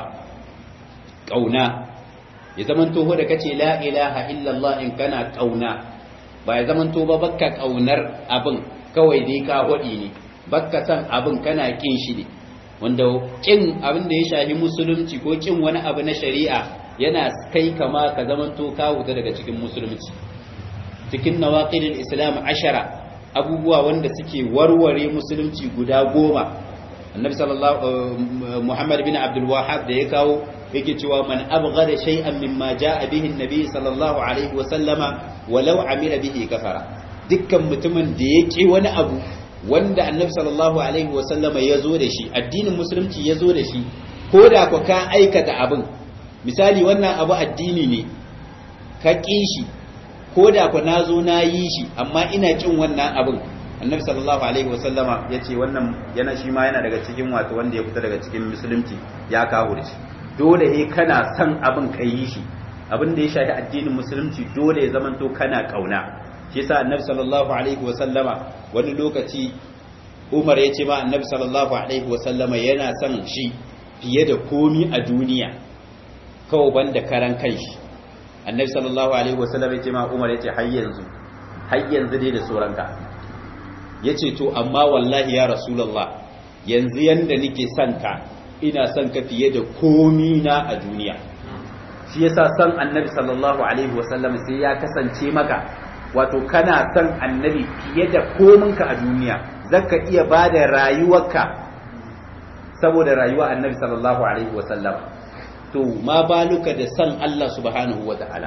ƙauna ya zamanto ho da kace la ilaha illallah in kana ƙauna ba ya zamanto ba bakka ƙaunar abin kawai dai ka hodi ne bakka san abin kana kin shi ne wanda kin abin da ya shafi musulunci ko kin wani abu na shari'a yana kai kama ka zamanto ka wuta daga cikin musulunci cikin nawaqidul islam ashara abubuwa wanda suke warware musulunci guda goma annabi sallallahu muhammad bin abdul wahhab da ya kawo yake cewa man abghada shay'an mimma jaa bihi annabi sallallahu alaihi wa sallama walau amila bihi kafara dukkan mutumin da ya wani abu wanda annabi sallallahu alaihi wa sallama ya zo da shi addinin musulunci ya zo da shi ko da ku ka aikata abin misali wannan abu addini ne ka ƙi shi ko da ku na zo na yi shi amma ina ƙin wannan abin annabi sallallahu alaihi wasallama ya ce wannan yana shi ma yana daga cikin wato wanda ya fita daga cikin musulunci ya kawo da shi dole ne kana son abin ka yi shi abin da ya shafi addinin musulunci dole ya zamanto kana ƙauna shi yasa annabi sallallahu alaihi wasallama wani lokaci Umar ya ce ma annabi sallallahu alaihi wasallama yana son shi fiye da komi a duniya kawai banda karan kanshi annabi sallallahu alaihi wasallam ya ce ma umar ya ce har yanzu har yanzu dai da sauranka ya ce to amma wallahi ya rasulullah yanzu yanda nake son ka ina son ka fiye da komi na a duniya shi yasa son annabi sallallahu alaihi wasallam sai ya kasance maka wato kana son annabi fiye da kominka a duniya zaka iya bada rayuwarka saboda rayuwa annabi sallallahu alaihi wasallam to ma baluka da san Allah subhanahu wata'ala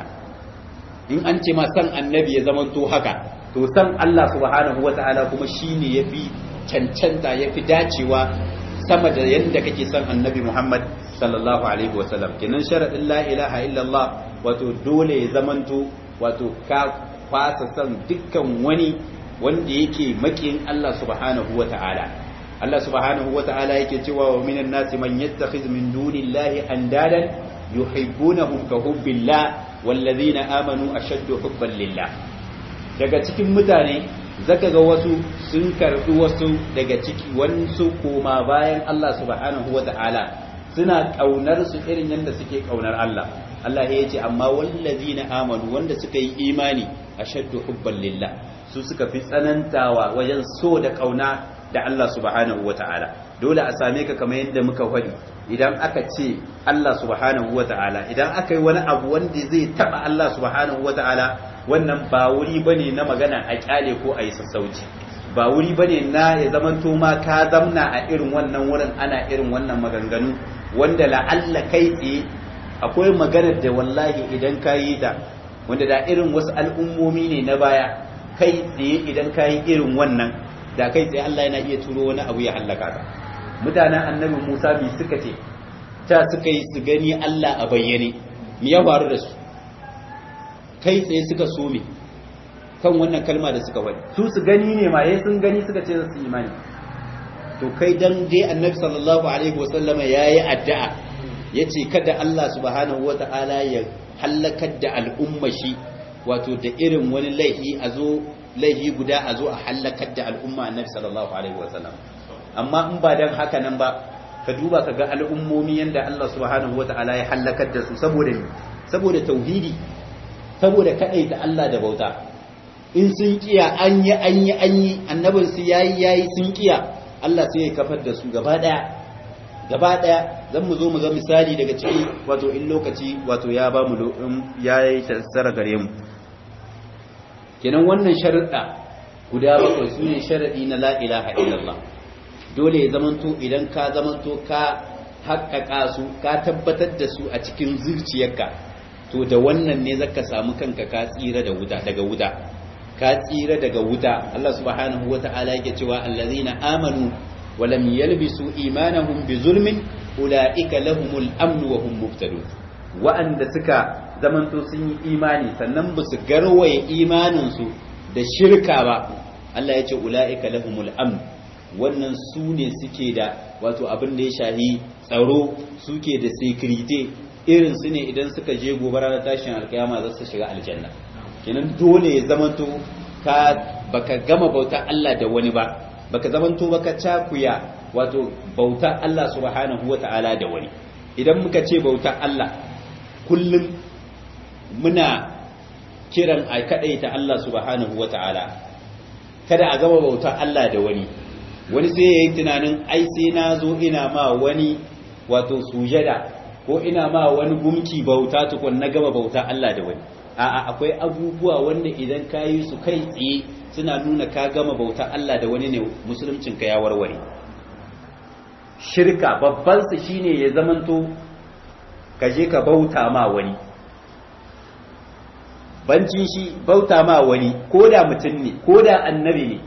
in an ce ma san annabi ya zama to haka to san Allah subhanahu wata'ala kuma shine yafi cancanta yafi dacewa sama da yanda kake san annabi Muhammad sallallahu alaihi wasallam kenan sharadin la ilaha illallah wato dole ya zamanto wato ka fasa san dukkan wani wanda yake makin Allah subhanahu wata'ala Allah subhanahu wa ta'ala yake cewa wa minan nasi man yattakhiz min dunillahi andadan yuhibbunahum ka hubbillah wallazina amanu ashaddu hubban lillah daga cikin mutane zaka ga wasu sun karbi wasu daga ciki wansu koma bayan Allah subhanahu wa ta'ala suna kaunar su irin yadda suke kaunar Allah Allah ya ce amma wallazina amanu wanda suka yi imani ashaddu hubban lillah su suka fi tsanantawa wajen so da kauna da Allah subhanahu wa ta'ala dole a same ka kamar yadda muka faɗi idan aka ce Allah subhanahu wa ta'ala idan aka yi wani abu wanda zai taɓa Allah subhanahu wa ta'ala wannan ba wuri bane na magana a kyale ko a yi sassauci ba wuri bane na ya zaman ma ka zamna a irin wannan wurin ana irin wannan maganganu wanda la'alla kai tsaye akwai maganar da wallahi idan ka yi ta wanda da irin wasu al'ummomi ne na baya kai tsaye idan ka yi irin wannan da kai tsaye Allah yana iya turo wani abu ya hallaka ka mutanen annabi Musa bi suka ce ta suka yi su gani Allah a bayyane me ya faru da su kai tsaye suka so me kan wannan kalma da suka wani su su gani ne ma yayin sun gani suka ce su imani to kai dan dai annabi sallallahu alaihi wasallama yayi addu'a yace kada Allah subhanahu wataala ya hallakar da al'umma shi wato da irin wani laifi a zo laifi guda a zo a hallakar da al'umma annabi sallallahu alaihi wasallam amma in ba dan haka nan ba ka duba ka ga al'ummomi yanda Allah subhanahu wata'ala ya halakar da su saboda saboda tauhidi saboda kadai da Allah da bauta in sun kiya an yi an yi an yi annabin su yayi yayi sun kiya Allah sai ya kafar da su gaba daya gaba daya zan mu zo mu ga misali daga ciki wato in lokaci wato ya ba mu ya yi tsara gare mu kenan wannan sharuɗa guda bakwai su ne sharaɗi na la ilaha illallah dole ya zamanto idan ka zamanto ka haƙaƙa su ka tabbatar da su a cikin zuciyarka to da wannan ne zaka samu kanka ka tsira da wuta daga wuta ka tsira daga wuta Allah subhanahu wata'ala yake cewa allazina amanu wa lam yalbisu imanahum bi zulmin ulaika lahumul amn wa hum muhtadun wa'anda suka zamanto sun yi imani sannan ba su garwaye imanin su da shirka ba Allah ya ce ulaika lahumul amn wannan su ne suke da wato abin da ya shahi tsaro suke da security irin su ne idan suka je gobe ranar tashin alkiyama za su shiga aljanna kenan dole ya zamanto ka baka gama bauta Allah da wani ba baka zamanto baka cakuya wato bauta Allah subhanahu wata'ala da wani idan muka ce bauta Allah kullum muna kiran a kadaita Allah subhanahu wata'ala kada a gama bauta Allah da wani wani sai ya yi tunanin ai sai na zo ina ma wani wato sujada ko ina ma wani gumki bauta tukun na gama bauta Allah da wani a'a akwai abubuwa wanda idan ka yi su kai tsaye suna nuna ka gama bauta Allah da wani ne musuluncin ka ya warware shirka babban su shine ya zamanto ka je ka bauta ma wani bancin shi bauta ma wani ko da mutum ne ko da annabi ne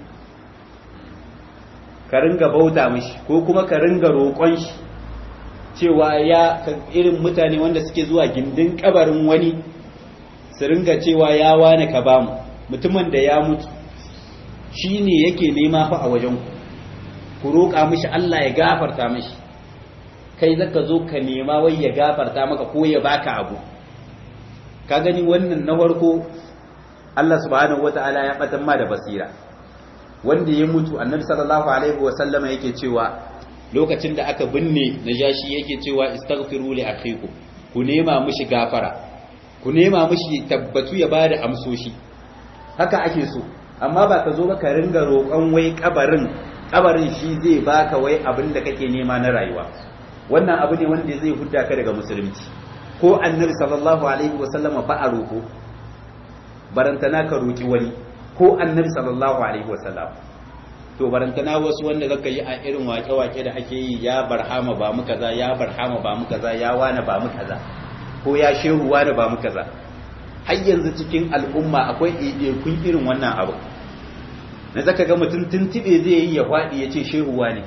ka ringa bauta mishi ko kuma ka ringa roƙon shi cewa ya irin mutane wanda suke zuwa gindin kabarin wani su ringa cewa ya wane ka bamu mutumin da ya mutu shi ne yake nema fa a wajen ku roƙa mishi Allah ya gafarta mishi kai zaka zo ka nema wai ya gafarta maka ko ya baka abu ka gani wannan na farko Allah subhanahu wataala ya batan ma da basira wanda ya mutu annabi sallallahu alaihi wa sallama yake cewa lokacin da aka binne najashi yake cewa istaghfiru li akhikum ku nema mishi gafara ku nema mishi tabbatu ya bada amsoshi haka ake so amma ba ka zo ba ka ringa roƙon wai kabarin kabarin shi zai baka wai abin da kake nema na rayuwa wannan abu ne wanda zai hudda ka daga musulunci ko annabi sallallahu alaihi wa sallama ba a roƙo barantana ka roƙi wani ko annabi sallallahu alaihi wa sallam to barantana wasu wanda zaka yi a irin wake-wake da ake yi ya barhama ba mu kaza ya barhama ba mu kaza ya wana ba mu kaza ko ya shehu wana ba mu kaza har yanzu cikin al'umma akwai kun irin wannan abu na zaka ga mutum tuntube zai yi ya faɗi ya ce shehu wane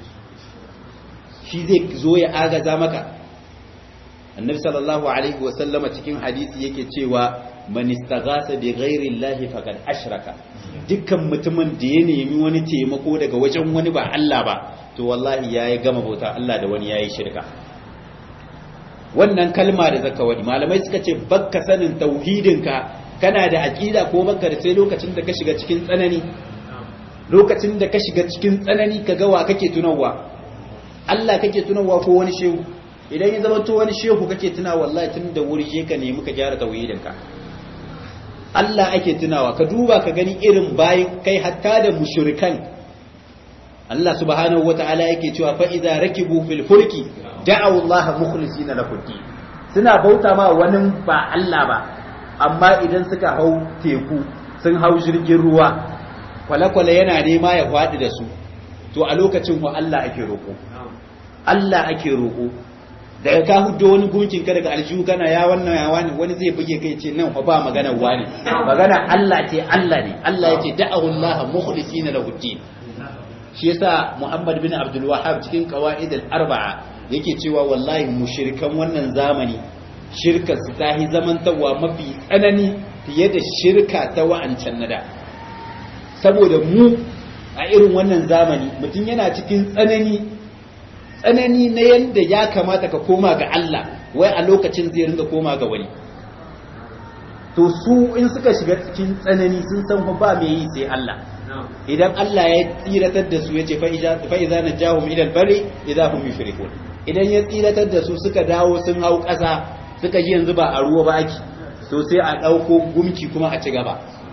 shi zai zo ya agaza maka annabi sallallahu alaihi wa sallama cikin hadisi yake cewa man istaghasa bi ghairi llahi faqad ashraka dukkan mutumin da ya nemi wani taimako daga wajen wani ba Allah ba to wallahi yayi gama bauta Allah da wani yayi shirka wannan kalma da zaka wadi malamai suka ce bakka sanin tauhidinka kana da aqida ko bakka da sai lokacin da ka shiga cikin tsanani lokacin da ka shiga cikin tsanani ka ga wa kake tunawa Allah kake tunawa ko wani shehu idan ya zama to wani shehu kake tuna wallahi tun da wuri je ka nemi ka gyara tauhidinka Allah ake tunawa ka duba ka gani irin bayan kai hatta da mushrikan Allah subhanahu wata'ala yake cewa fa idza rakibu fil fulki da'u Allah mukhlisina lahu din suna bauta ma wani ba Allah ba amma idan suka hau teku sun hau jirgin ruwa kwale-kwale yana nema ya faɗi da su to a lokacin wa Allah ake roƙo Allah ake roƙo daga ka hudo wani gunkin ka daga aljihu kana ya wannan ya wani wani zai buge kai ce nan fa ba magana wani magana Allah ce Allah ne Allah ya ce da'ahu Allah mukhlisina lahu din shi yasa Muhammad bin Abdul Wahhab cikin qawaid al-arba'a yake cewa wallahi mushrikan wannan zamani shirka su tahi zamantawa mafi tsanani fiye da shirka ta wa'ancan nada saboda mu a irin wannan zamani mutum yana cikin tsanani tsanani na yadda ya kamata ka koma ga Allah wai a lokacin zai ringa koma ga wani to su in suka shiga cikin tsanani sun san ba mai yi sai Allah idan Allah ya tsiratar da su yace fa iza najahum ila al-bari idza hum yushrikun idan ya tsiratar da su suka dawo sun hau ƙasa suka ji yanzu ba a ruwa ba ake to sai a ɗauko gumki kuma a ci gaba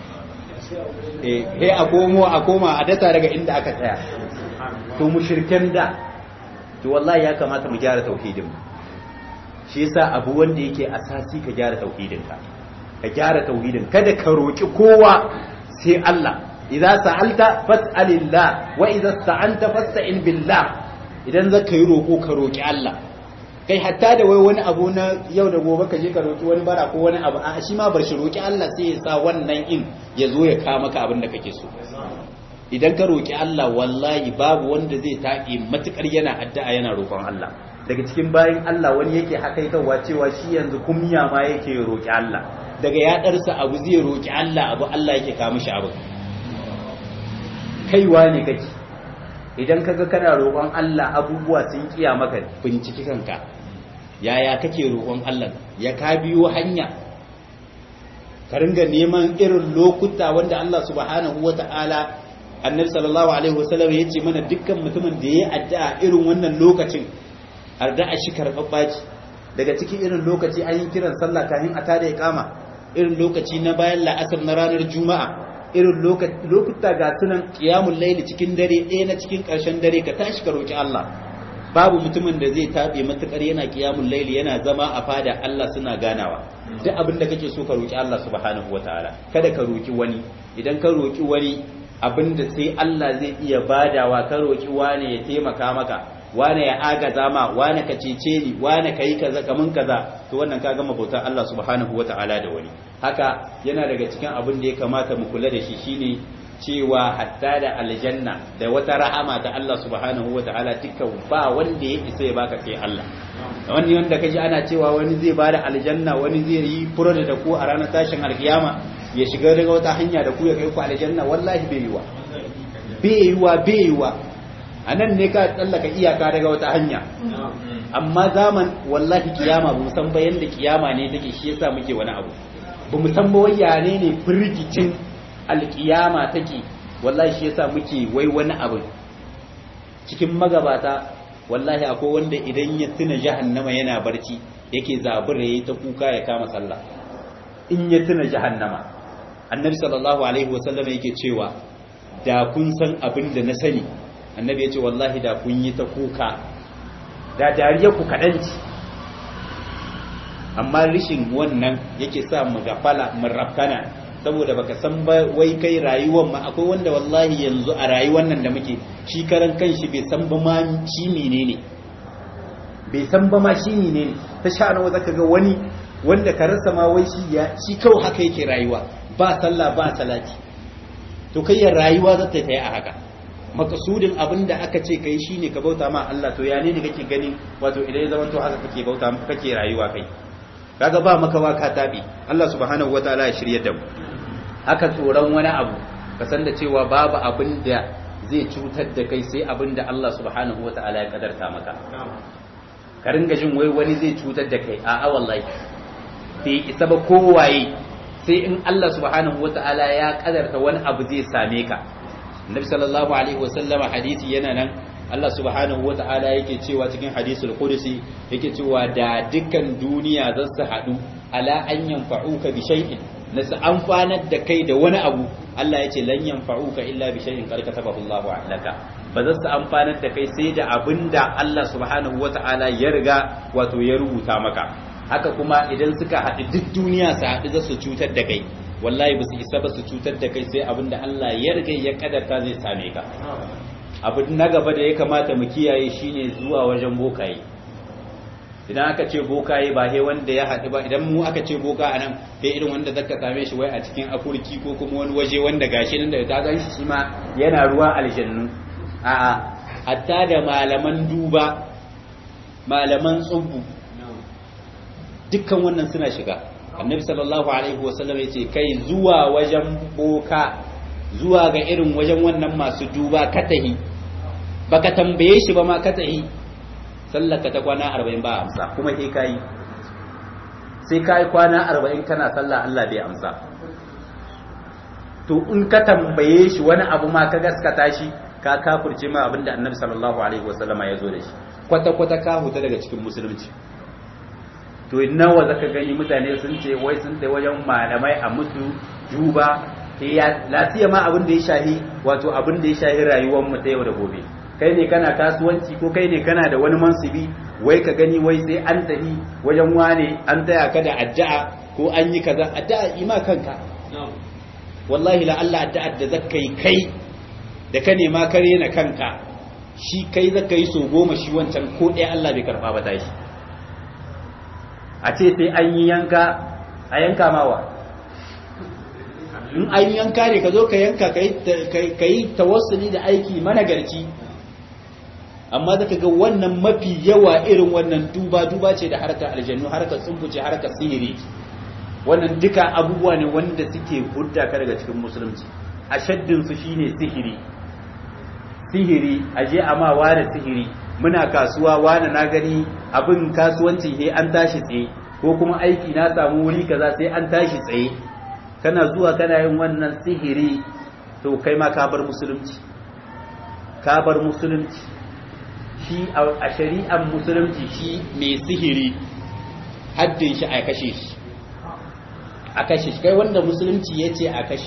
eh a komo a koma a data daga inda aka tsaya to mushrikan da to wallahi ya kamata mu gyara tauhidin shi yasa abu wanda yake asasi ka gyara tauhidin ka ka gyara tauhidin kada ka roki kowa sai Allah idza sa'alta fas'alillah wa idza sta'anta fasta'in billah idan zaka yi roko ka roki Allah kai hatta da wai wani abu na yau da gobe ka je ka roki wani bara ko wani abu a shi ma bar shi roki Allah sai ya sa wannan in ya zo ya kawo maka abin da kake so idan ka roki Allah wallahi babu wanda zai taɓe matukar yana addu'a yana roƙon Allah daga cikin bayan Allah wani yake hakaitawa cewa shi yanzu kumya ma yake roki Allah daga ya darsa abu zai roki Allah abu Allah yake kawo mishi abu kaiwa ne kake idan kaga kana roƙon Allah abubuwa sun kiya maka binciki kanka yaya kake roƙon Allah ya ka biyo hanya ka ringa neman irin lokuta wanda Allah subhanahu wata'ala annabi sallallahu alaihi wasallam ya ce mana dukkan mutumin da ya addu'a irin wannan lokacin addu'a shi karɓaɓɓa ce daga cikin irin lokaci an yi kiran sallah kafin a tada iqama irin lokaci na bayan la'asar na ranar juma'a irin lokuta ga sunan qiyamul layli cikin dare ɗaya na cikin ƙarshen dare ka tashi ka roki Allah babu mutumin da zai tabe matukar yana qiyamul layli yana zama a fada Allah suna ganawa duk abin da kake so ka roki Allah subhanahu wataala kada ka roki wani idan ka roki wani abinda sai Allah zai iya badawa ka roki wane ya taimaka maka wane ya agaza ma wane ka cece ni wane ka yi kaza kaman kaza to wannan ka gama bautar Allah subhanahu wata'ala da wani haka yana daga cikin abin da ya kamata mu kula da shi shine cewa hatta da aljanna da wata rahama ta Allah subhanahu wata'ala dukkan ba wanda ya isa ya baka sai Allah wani wanda kaji ana cewa wani zai bada aljanna wani zai yi furo da ku a ranar tashin alkiyama ya shiga daga wata hanya da ku ya kai ku aljanna wallahi bai yiwa bai yiwa bai yiwa a nan ne ka tsallaka iyaka daga wata hanya amma zaman wallahi kiyama ba san ba yanda kiyama ne take shi yasa muke wani abu ba mu san ba waya ne ne firgicin alkiyama take wallahi shi yasa muke wai wani abu cikin magabata wallahi akwai wanda idan ya tuna jahannama yana barci yake zabura yayi ta kuka ya kama sallah in ya tuna jahannama annabi sallallahu alaihi wasallam yake cewa da kun san abin da na sani annabi ya ce wallahi da kun yi ta kuka da dariya ku kaɗanci amma rishin wannan yake sa mu gafala mu rafkana saboda baka san ba wai kai rayuwar ma akwai wanda wallahi yanzu a rayuwar nan da muke shi karan kanshi bai san ba ma shi menene bai san ba ma shi menene ta sha nawa zaka ga wani wanda ka rasa ma wai shi ya shi kawai haka yake rayuwa ba sallah ba salati to kai ya rayuwa za ta yi a haka makasudin abin da aka ce kai shine ka bauta ma Allah to ya ne ne kake gani wato idan ya zama to haka kake bauta kake rayuwa kai kaga ba makawa ka tabi Allah subhanahu wataala ya shirye da mu haka tsoron wani abu ka san da cewa babu abin da zai cutar da kai sai abin da Allah subhanahu wataala ya kadarta maka ka ringa jin wai wani zai cutar da kai a'a wallahi bai isa ba kowaye sai in Allah subhanahu wataala ya kadarta wani abu zai same ka Nabi sallallahu alaihi wasallam hadisi yana nan Allah subhanahu wata'ala yake cewa cikin hadisul qudsi yake cewa da dukkan duniya za su haɗu ala an yanfa'uka bi shay'in na su amfanar da kai da wani abu Allah ya ce lan yanfa'uka illa bi shay'in qad katabahu Allahu alaka ba za su amfanar da kai sai da abinda Allah subhanahu wata'ala ya riga wato ya rubuta maka haka kuma idan suka haɗu duk duniya su haɗu za su cutar da kai wallahi ba su isa ba su cutar da kai sai abinda Allah ya riga ya kadarta zai same ka abu na gaba da ya kamata mu kiyaye shine zuwa wajen bokaye idan aka ce bokaye ba he wanda ya haɗu ba idan mu aka ce boka anan he irin wanda zaka same shi wai a cikin afurki ko kuma wani waje wanda gashi nan da ta gan shi ma yana ruwa aljannu a'a hatta da malaman duba malaman tsubbu dukkan wannan suna shiga annabi sallallahu alaihi wasallam ya ce kai zuwa wajen boka zuwa ga irin wajen wannan masu duba katahi baka tambaye shi ba ma katahi sallaka ta kwana 40 ba amsa kuma sai kai sai kai kwana 40 kana sallah Allah bai amsa to in ka tambaye shi wani abu ma ka gaskata shi ka kafirce ma abinda annabi sallallahu alaihi wasallama ya zo da shi kwata kwata ka huta daga cikin musulunci to nawa zaka gani mutane sun ce wai sun tai wajen malamai a musu juba ya lafiya ma abin da ya shahi wato abin da ya shahi rayuwar mu ta yau da gobe kai ne kana kasuwanci ko kai ne kana da wani mansibi wai ka gani wai sai an tafi wajen wane an taya ka da addu'a ko an yi kaza addu'a ima kanka wallahi la Allah addu'a da zaka yi kai da ka nema kare na kanka shi kai zaka yi so goma shi wancan ko ɗaya Allah bai karba ba tashi a ce sai an yi yanka a yanka mawa in an yanka ne ka zo ka yanka ka yi tawassuli da aiki managarci amma zaka ga wannan mafi yawa irin wannan duba duba ce da harkar aljannu harkar tsumbuce harkar sihiri wannan duka abubuwa ne wanda suke hudda ka daga cikin musulunci a shaddin su shine sihiri sihiri aje amma wani sihiri muna kasuwa wani na gani abin kasuwanci he an tashi tsaye ko kuma aiki na samu wuri kaza sai an tashi tsaye kana zuwa kana yin wannan sihiri to kai ma ka bar musulunci ka bar musulunci shi a shari'ar musulunci shi mai sihiri haddin shi a kashe shi a kashe shi kai wanda musulunci ya ce a kashe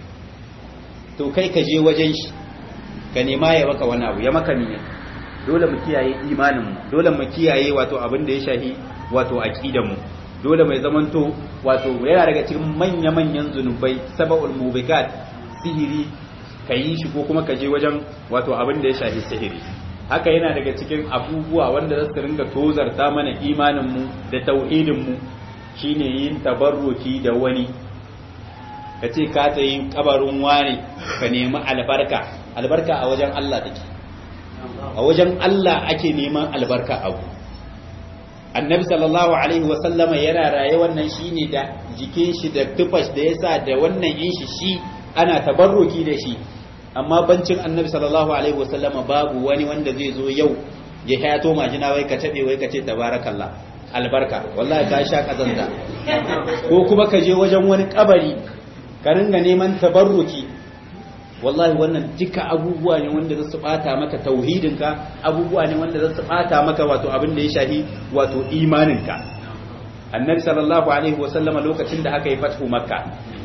to kai ka je wajen shi ka nema ya maka wani abu ya maka ne dole mu kiyaye imaninmu dole mu kiyaye wato abin da ya shahi wato aqidanmu dole mai zamanto wato yana daga cikin manya-manyan zunubai saba'ul mubikat sihiri ka yi shi ko kuma ka je wajen wato abin da ya shafi sihiri haka yana daga cikin abubuwa wanda za su ringa tozarta mana imaninmu da tauhidinmu shine yin tabarruki da wani ka ce ka ta yi kabarin wani ka nemi albarka albarka a wajen Allah take a wajen Allah ake neman albarka abu annabi sallallahu alaihi wasallama yana raye wannan shine da jikin shi da tufash da yasa da wannan yin shi shi ana tabarruki da shi amma bancin annabi sallallahu alaihi wasallama babu wani wanda zai zo yau ya hayato majina wai ka tabe wai ka ce tabarakallah albarka wallahi ka sha kazanta ko kuma ka je wajen wani kabari ka ringa neman tabarruki wallahi wannan duka abubuwa ne wanda za su bata maka tauhidinka abubuwa ne wanda za su bata maka wato abin da ya shahi wato imaninka annabi sallallahu alaihi wasallama lokacin da aka yi fathu makka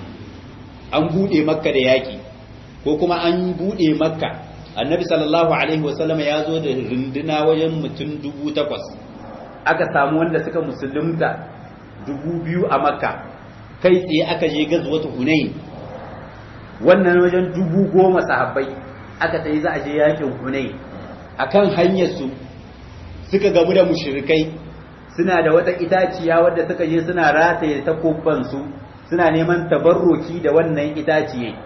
an bude makka da yaki ko kuma an bude makka annabi sallallahu alaihi wasallama ya zo da runduna wajen mutum dubu takwas aka samu wanda suka musulunta dubu biyu a makka kai tsaye aka je gazuwatu hunain wannan wajen dubu goma sahabbai aka tayi za a je yakin hunai akan hanyar su suka gamu da mushrikai suna da wata itaciya wadda suka je suna rataye takobban su suna neman tabarruki da wannan itaciye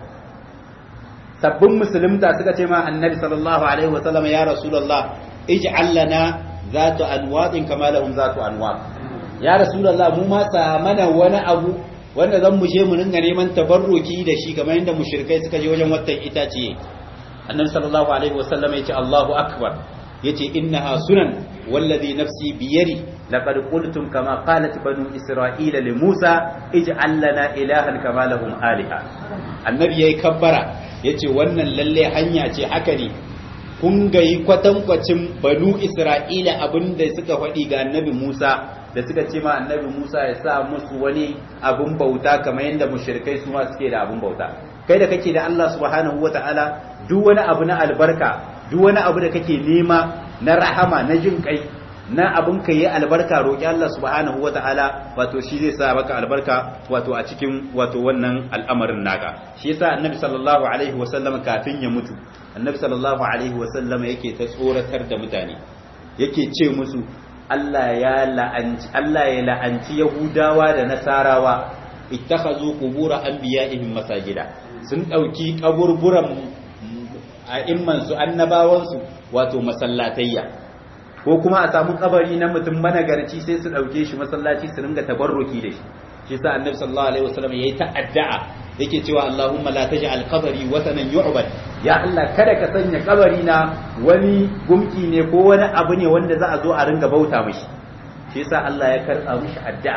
sabbin musulunta suka ce ma annabi sallallahu alaihi wasallam ya rasulullah ij'al lana zatu anwadin kama lahum zatu anwad ya rasulullah mu ma sa mana wani abu wanda zan mu je mu ringa neman tabarruki da shi kamar yadda mushrikai suka je wajen watan itace annabi sallallahu alaihi wasallam yace Allahu akbar yace innaha sunan wallazi nafsi biyadi laqad qultum kama qalat banu isra'ila li Musa ij'al lana ilahan kama lahum aliha annabi yayi kabbara yace wannan lalle hanya ce haka ne kun ga yi kwatankwacin banu isra'ila abinda suka faɗi ga annabi Musa da suka ce ma annabi Musa ya sa musu wani abun bauta kamar yadda mushrikai su ma suke da abun bauta kai da kake da Allah subhanahu wata'ala duk wani abu na albarka duk wani abu da kake nema na rahama na jin kai na abun ka yi albarka roƙi Allah subhanahu wata'ala wato shi zai sa maka albarka wato a cikin wato wannan al'amarin naka shi yasa annabi sallallahu alaihi wasallam kafin ya mutu annabi sallallahu alaihi wasallam yake ta tsoratar da mutane yake ce musu Allah ya la'anci Allah ya la'anci Yahudawa da Nasarawa ittakhazu qubur anbiya'ihim masajida sun dauki kaburburan a'imman su annabawan su wato masallatayya ko kuma a samu kabari na mutum managarci sai su dauke shi masallaci su ringa tabarruki da shi shi sa annabi sallallahu alaihi wasallam yayi ta'addu'a yake cewa Allahumma la taj'al qabri watanan yu'bad ya Allah kada ka sanya kabari na wani gumki ne ko wani abu ne wanda za a zo a ringa bauta mishi shi yasa Allah ya karɓa mishi addu'a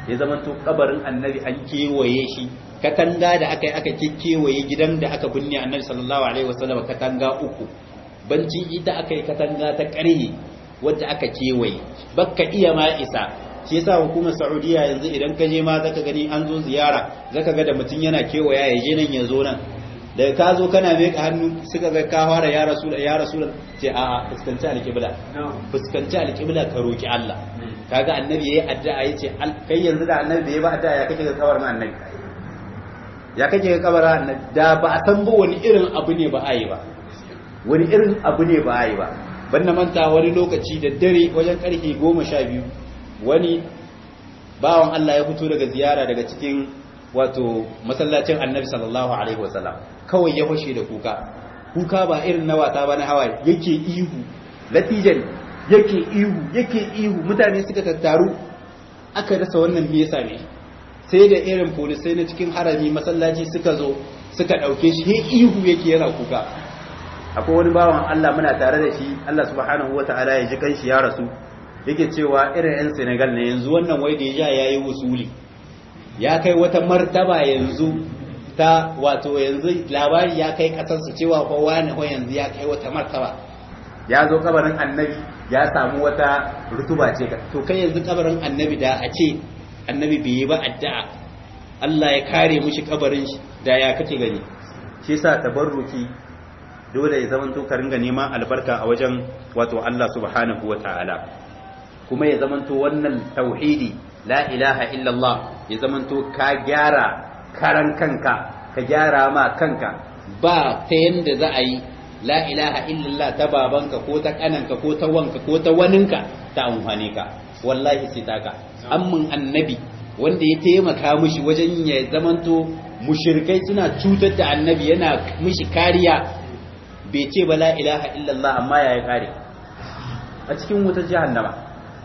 ya zamanto kabarin annabi an kewaye shi katanga da aka yi aka kewaye gidan da aka binne annabi sallallahu alaihi wasallam katanga uku banci ita aka yi katanga ta ƙarhe wadda aka kewaye bakka iya ma isa shi yasa hukumar Saudiya yanzu idan ka je ma zaka gani an zo ziyara zaka ga da mutum yana kewaya ya je nan ya zo nan daga ka zo kana mai hannu suka ga ka fara ya rasul ya rasul ce a a fuskanci alqibla fuskanci alqibla ka roki Allah kaga annabi yayi addu'a yace kai yanzu da annabi bai ba addu'a ya kake ga kabarin annabi ya kake ga kabarin annabi da ba a san ba wani irin abu ne ba a yi ba wani irin abu ne ba a yi ba ban na manta wani lokaci da dare wajen karfe goma sha biyu wani bawan Allah ya fito daga ziyara daga cikin wato masallacin annabi sallallahu alaihi wasallam kawai ya fashe da kuka kuka ba irin na wata ba na hawa yake ihu latijan yake ihu yake ihu mutane suka tattaru aka rasa wannan me yasa ne sai da irin polisai na cikin harami masallaci suka zo suka dauke shi he ihu yake yana kuka akwai wani bawan Allah muna tare da shi Allah subhanahu wataala ya ji kanshi ya rasu yake cewa irin 'yan Senegal ne yanzu wannan wai da ya yayi usuli ya kai wata martaba yanzu ta wato yanzu labari ya kai kasarsu cewa fa wani ko yanzu ya kai wata martaba ya zo kabarin annabi ya samu wata rutuba ce to kai yanzu kabarin annabi da a ce annabi bai yi ba addu'a Allah ya kare mushi kabarin shi da ya kake gani shi yasa tabarruki dole ya zama to ka ringa neman albarka a wajen wato Allah subhanahu wataala kuma ya zamanto wannan tauhidi la ilaha illallah ya zamanto ka gyara karan kanka ka gyara ma kanka ba ta yanda za a yi la ilaha illallah ta babanka ko ta kananka ko ta wanka ko ta waninka ta amfane ka wallahi sai taka amman annabi wanda ya taimaka mishi wajen ya zamanto mushrikai suna cutar da annabi yana mishi kariya bai ce ba la ilaha illallah amma ya kare a cikin wutar jahannama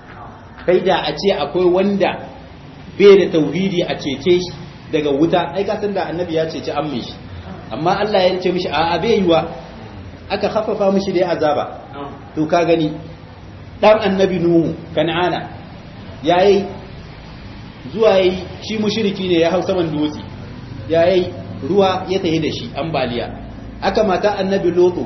kai da a ce akwai wanda bai da tauhidi a cece shi daga wuta ai ka san da annabi ya cece an mishi amma Allah ya ce mishi a'a bai yiwa aka khaffafa mishi da azaba to ka gani dan annabi nuhu kan'ana yayi zuwa yayi shi mushriki ne ya hau saman dutse yayi ruwa ya tahi da shi ambaliya aka mata annabi lodo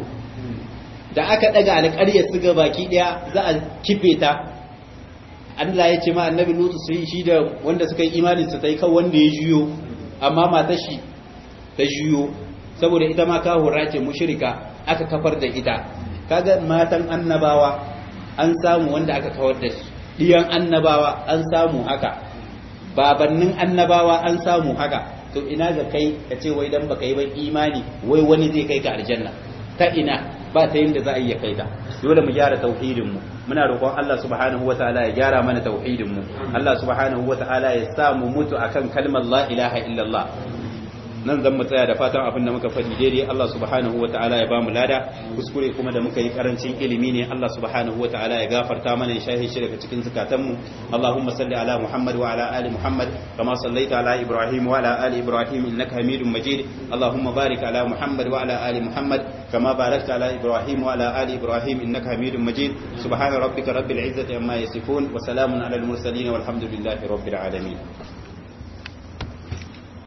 da aka daga alƙaryar su ga baki daya za a kife ta Allah ya ce ma annabi Lutu sai shi da wanda suka yi imani su tai kan wanda ya juyo amma matar shi ta juyo saboda ita ma kahura ce mushrika aka kafar da ita kaga matan annabawa an samu wanda aka kawar da shi diyan annabawa an samu haka babannin annabawa an samu haka to ina ga kai ka ce wai dan baka yi ba imani wai wani zai kai ka aljanna ta ina ba ta yinda za a iya kai ta dole mu gyara tauhidin mu muna roƙon Allah subhanahu wataala ya gyara mana tauhidin mu Allah subhanahu wataala ya sa mu mutu akan kalmar la ilaha illallah nan zan mu tsaya da fatan abin da muka faɗi daidai Allah subhanahu wa ta'ala ya bamu lada kuskure kuma da muka yi karancin ilimi ne Allah subhanahu wa ta'ala ya gafarta mana ya shahi shi daga cikin zakatan mu Allahumma salli ala Muhammad wa ala ali Muhammad kama sallaita ala Ibrahim wa ala ali Ibrahim innaka Hamidum Majid Allahumma barik ala Muhammad wa ala ali Muhammad kama barakta ala Ibrahim wa ala ali Ibrahim innaka Hamidum Majid subhana rabbika rabbil izzati amma yasifun wa salamun ala al mursalin walhamdulillahi rabbil alamin